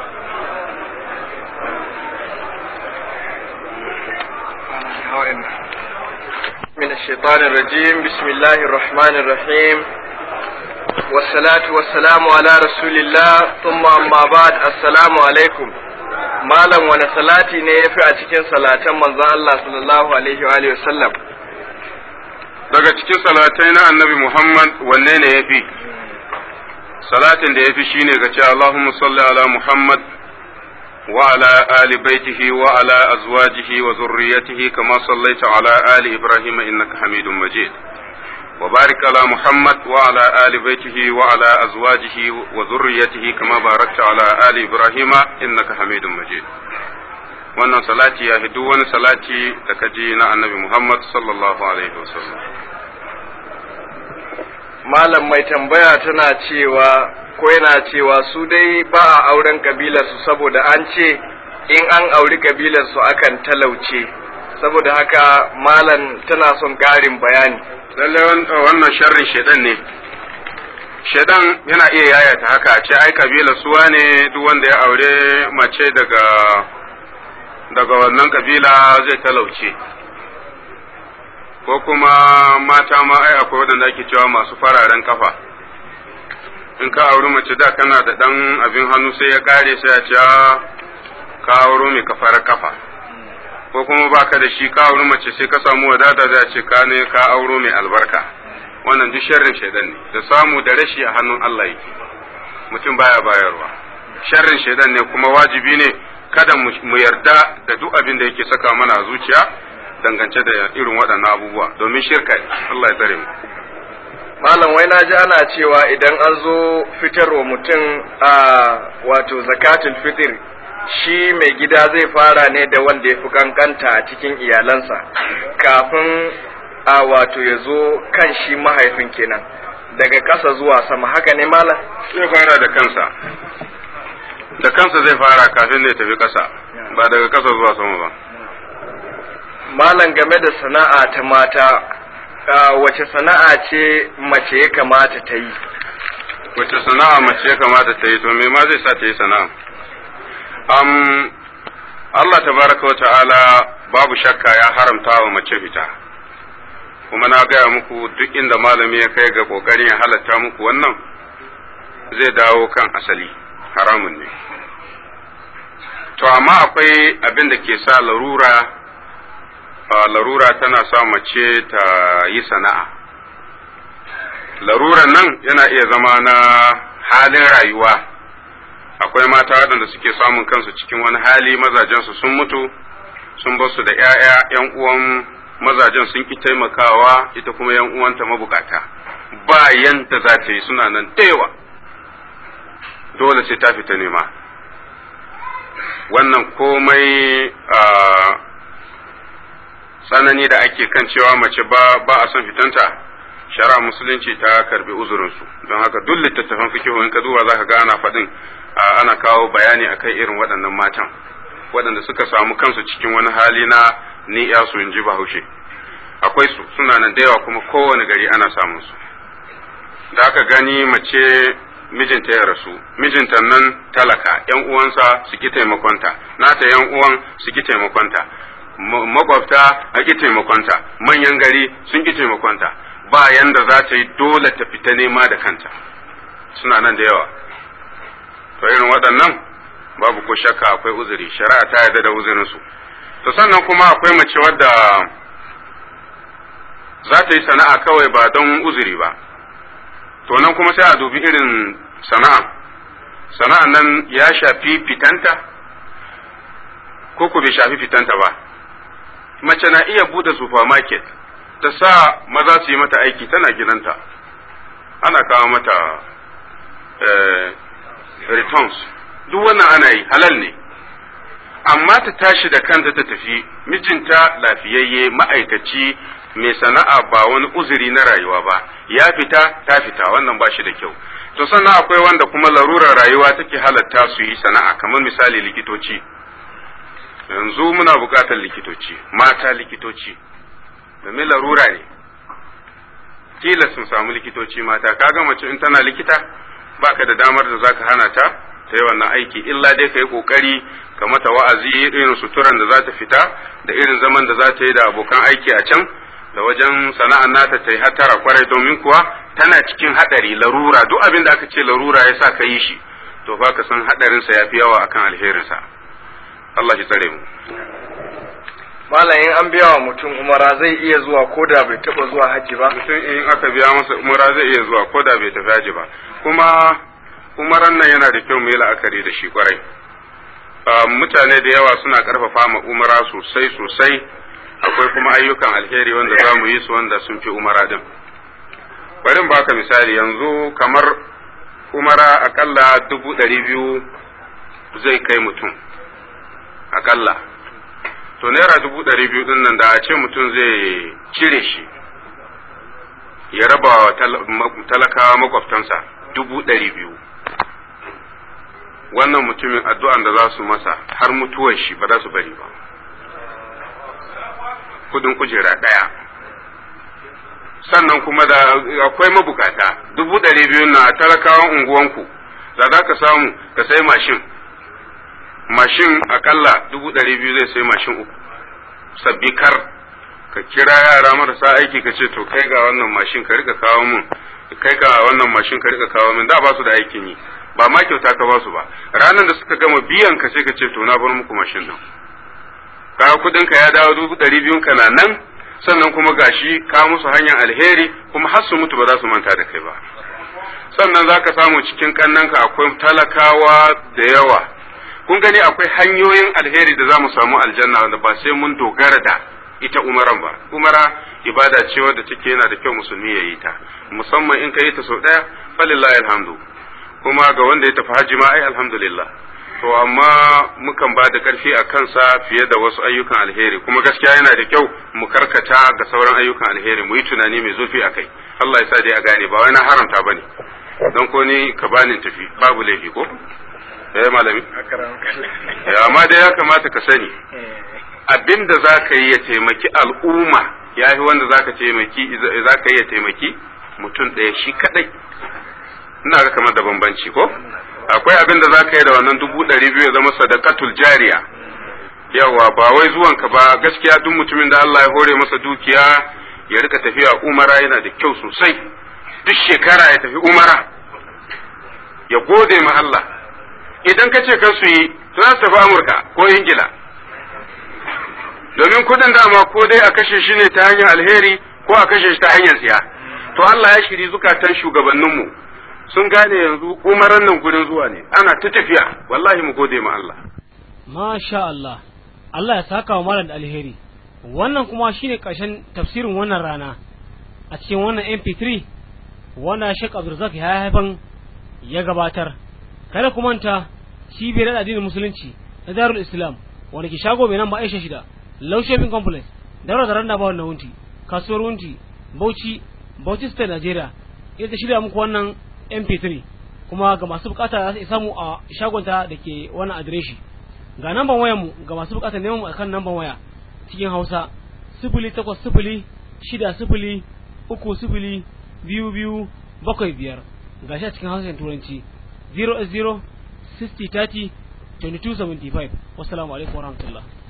من الشيطان الرجيم بسم الله الرحمن الرحيم والصلاة والسلام على رسول الله ثم أما بعد السلام عليكم malam wani salati ne ya fi a cikin salatan manzon Allah sallallahu alaihi wa alihi wasallam daga cikin salatai na annabi Muhammad wanne ne ya fi salatin da ya fi shine ga ce Allahumma salli ala Muhammad وعلى آل بيته وعلى أزواجه وذريته كما صليت على آل إبراهيم إنك حميد مجيد وبارك على محمد وعلى آل بيته وعلى أزواجه وذريته كما باركت على آل إبراهيم إنك حميد مجيد wannan salati ya duk wani salati da ka ji na annabi Muhammad sallallahu alaihi wasallam malam mai tambaya tana cewa ko yana cewa su dai ba a auren kabilarsu saboda an ce in an auri kabilarsu akan talauce saboda haka malam tana son ƙarin bayani lallai wannan sharrin shedan ne shedan yana iya yayata haka a ce ai kabilar suwa ne duk wanda ya aure mace daga daga wannan kabila zai talauce ko kuma mata ma ai akwai waɗanda ake cewa masu fararen kafa in ka auri mace da kana da ɗan abin hannu sai ya kare sai ya ce ka auro mai kafar kafa ko kuma baka da shi ka auri mace sai ka samu wadata da ce ka ne ka auro mai albarka wannan duk sharrin shaidan ne da samu da rashi a hannun Allah yake mutum baya bayarwa sharrin shaidan ne kuma wajibi ne kada mu yarda da duk abin da yake saka mana a zuciya dangance da irin waɗannan abubuwa domin shirka ne Allah ya tsare mu malam wai na ji ana cewa idan an zo fitarwa mutum a wato zakatul fitr shi mai gida zai fara ne da wanda ya fi kankanta a cikin iyalansa kafin a wato ya zo kan shi mahaifin kenan daga ƙasa zuwa sama haka ne malam zai fara da kansa da kansa zai fara kafin ya tafi ƙasa ba daga ƙasa zuwa sama ba malam game da sana'a ta mata wace sana'a ce mace ya kamata ta yi wace sana'a mace ya kamata ta yi to me ma zai sa ta yi sana'a um, Allah tabaraka wa ta'ala babu shakka ya haramta wa mace fita kuma na gaya muku duk inda malami ya kai ga kokarin ya halatta muku wannan zai dawo kan asali haramun ne to amma akwai abin da ke sa larura larura tana sa mace ta yi sana'a laruran nan yana iya zama na halin rayuwa akwai mata waɗanda suke samun kansu cikin wani hali mazajensu sun mutu sun bar su da ‘ya'ya ‘yan uwan mazajen sun ki taimakawa ita kuma ‘yan uwanta mabukata bayan da za ta yi suna nan yawa dole sai ta fita nema wannan komai tsanani da ake kan cewa mace ba ba a son fitanta shari'a musulunci ta karbi uzurinsu don haka duk littattafan fikihu in ka duba za ka ga ana faɗin ana kawo bayani akan irin waɗannan matan waɗanda suka samu kansu cikin wani hali na ni ya su in ji bahaushe akwai su suna nan da yawa kuma kowane gari ana samun su da aka gani mace mijinta ya rasu mijinta nan talaka yan uwansa su ki taimakonta nata yan uwan su ki taimakonta makwabta a ki taimakonta manyan gari sun ki taimakonta ba yanda za ta yi dole ta fita nema da kanta suna nan da yawa to irin waɗannan babu ko shakka akwai uzuri shari'a ta yarda da uzurinsu to sannan kuma akwai mace wadda za ta yi sana'a kawai ba don uzuri ba to nan kuma sai a dubi irin sana'a sana'an nan ya shafi fitanta ko ku bai shafi fitanta ba mace na iya bude supermarket ta sa maza su yi mata aiki tana gidanta ana kawo mata returns duk wannan ana yi halal ne amma ta tashi da kanta ta tafi mijinta lafiyayye ma'aikaci mai sana'a ba wani uzuri na rayuwa ba ya fita ta fita wannan ba shi da kyau to sannan akwai wanda kuma larurar rayuwa take halatta su yi sana'a kamar misali likitoci yanzu muna buƙatar likitoci mata likitoci domin larura ne kila sun samu likitoci mata kaga mace in tana likita baka da damar da zaka hana ta ta yi wannan aiki illa dai ka yi kokari ka mata wa'azi irin suturan da za ta fita da irin zaman da za ta yi da abokan aiki a can da wajen sana'ar nata ta yi hatara kwarai domin kuwa tana cikin hadari larura duk abin da aka ce larura ya sa ka yi shi to ba ka san hadarinsa ya fi yawa akan alherinsa Allah shi tsare mu Malam in an biya wa mutum umara zai iya zuwa ko da bai taba zuwa haji ba mutum in aka biya masa umara zai iya zuwa ko da bai tafi haji ba kuma umaran nan yana da kyau mu yi la'akari da shi kwarai mutane da yawa suna karfafa ma umara sosai sosai akwai kuma ayyukan alheri wanda za mu yi su wanda sun fi umara din bari baka misali yanzu kamar umara akalla dubu ɗari biyu zai kai mutum akalla to naira dubu ɗari biyu din nan da a ce mutum zai cire shi ya raba wa talakawa makwabtansa dubu ɗari biyu wannan mutumin addu'an da za su masa har mutuwar shi ba za su bari ba kudin kujera ɗaya sannan kuma da akwai mabukata dubu ɗari biyu na talakawan unguwanku da za ka samu ka sai mashin mashin akalla dubu ɗari biyu zai sai mashin uku sabbi kar ka kira yara marasa aiki ka ce to kai ga wannan mashin ka rika kawo min kai ga wannan mashin ka rika kawo min da ba su da aikin yi ba ma kyauta ka ba su ba ranar da suka gama biyan ka sai ka ce to na bar muku mashin din ka kudin ka ya dawo dubu ɗari biyun ka na nan sannan kuma gashi ka musu hanyar alheri kuma har su mutu ba za su manta da kai ba sannan za ka samu cikin kannanka akwai talakawa da yawa kun gani akwai hanyoyin alheri da za mu samu aljanna wanda ba sai mun dogara da ita umaran ba umara ibada ce wadda take yana da kyau musulmi ya yi ta musamman in ka yi ta sau ɗaya falillahi alhamdu kuma ga wanda ya tafi hajji ma ai alhamdulillah to amma mukan ba da ƙarfi a kansa fiye da wasu ayyukan alheri kuma gaskiya yana da kyau mu karkata ga sauran ayyukan alheri mu yi tunani mai zurfi a kai Allah ya sa dai a gane ba wai na haramta bane don ko ni ka bani tafi babu laifi ko eh malami amma dai ya kamata ka sani abin da za ka yi ya taimaki al'umma ya fi wanda za ka taimaki za ka yi ya taimaki mutum ɗaya shi kaɗai ina ga kamar da bambanci ko akwai abin da za ka yi da wannan dubu ɗari biyu ya zama sadakatul jariya yawa ba wai zuwanka ba gaskiya duk mutumin da Allah ya hore masa dukiya ya rika tafiya umara yana da kyau sosai duk shekara ya tafi umara ya gode ma Allah idan ka ce kan su yi za su tafi Amurka ko Ingila domin kudin dama ko dai a kashe shi ne ta hanyar alheri ko a kashe shi ta hanyar tsiya to Allah ya shiri zukatan shugabanninmu sun gane yanzu umaran nan gurin zuwa ne ana ta tafiya wallahi mu gode ma Allah Masha Allah, Allah ya saka wa malam da alheri. Wannan kuma shine ƙarshen tafsirin wannan rana a cikin wannan MP3 wanda Sheikh Abdulrazak ya haifan ya gabatar. Kada ku manta cibiyar addinin musulunci na Darul Islam wanda ke shago mai namba Aisha shida, Low Shopping Complex, Daura da Randa Bawon na Wunti, Kasuwar Wunti, Bauchi, Bauchi State Nigeria. Ita shirya muku wannan MP3 kuma ga masu bukata za su samu a shagonta da ke wannan adireshi. ga namban wayar mu ga masu bukatar neman mu akan namban waya cikin Hausa sifili takwas sifili shida sifili uku sifili biyu biyu bakwai biyar ga shi a cikin Hausa Turanci 0 0 60 30 22 75 wassalamu alaikum warahmatullahi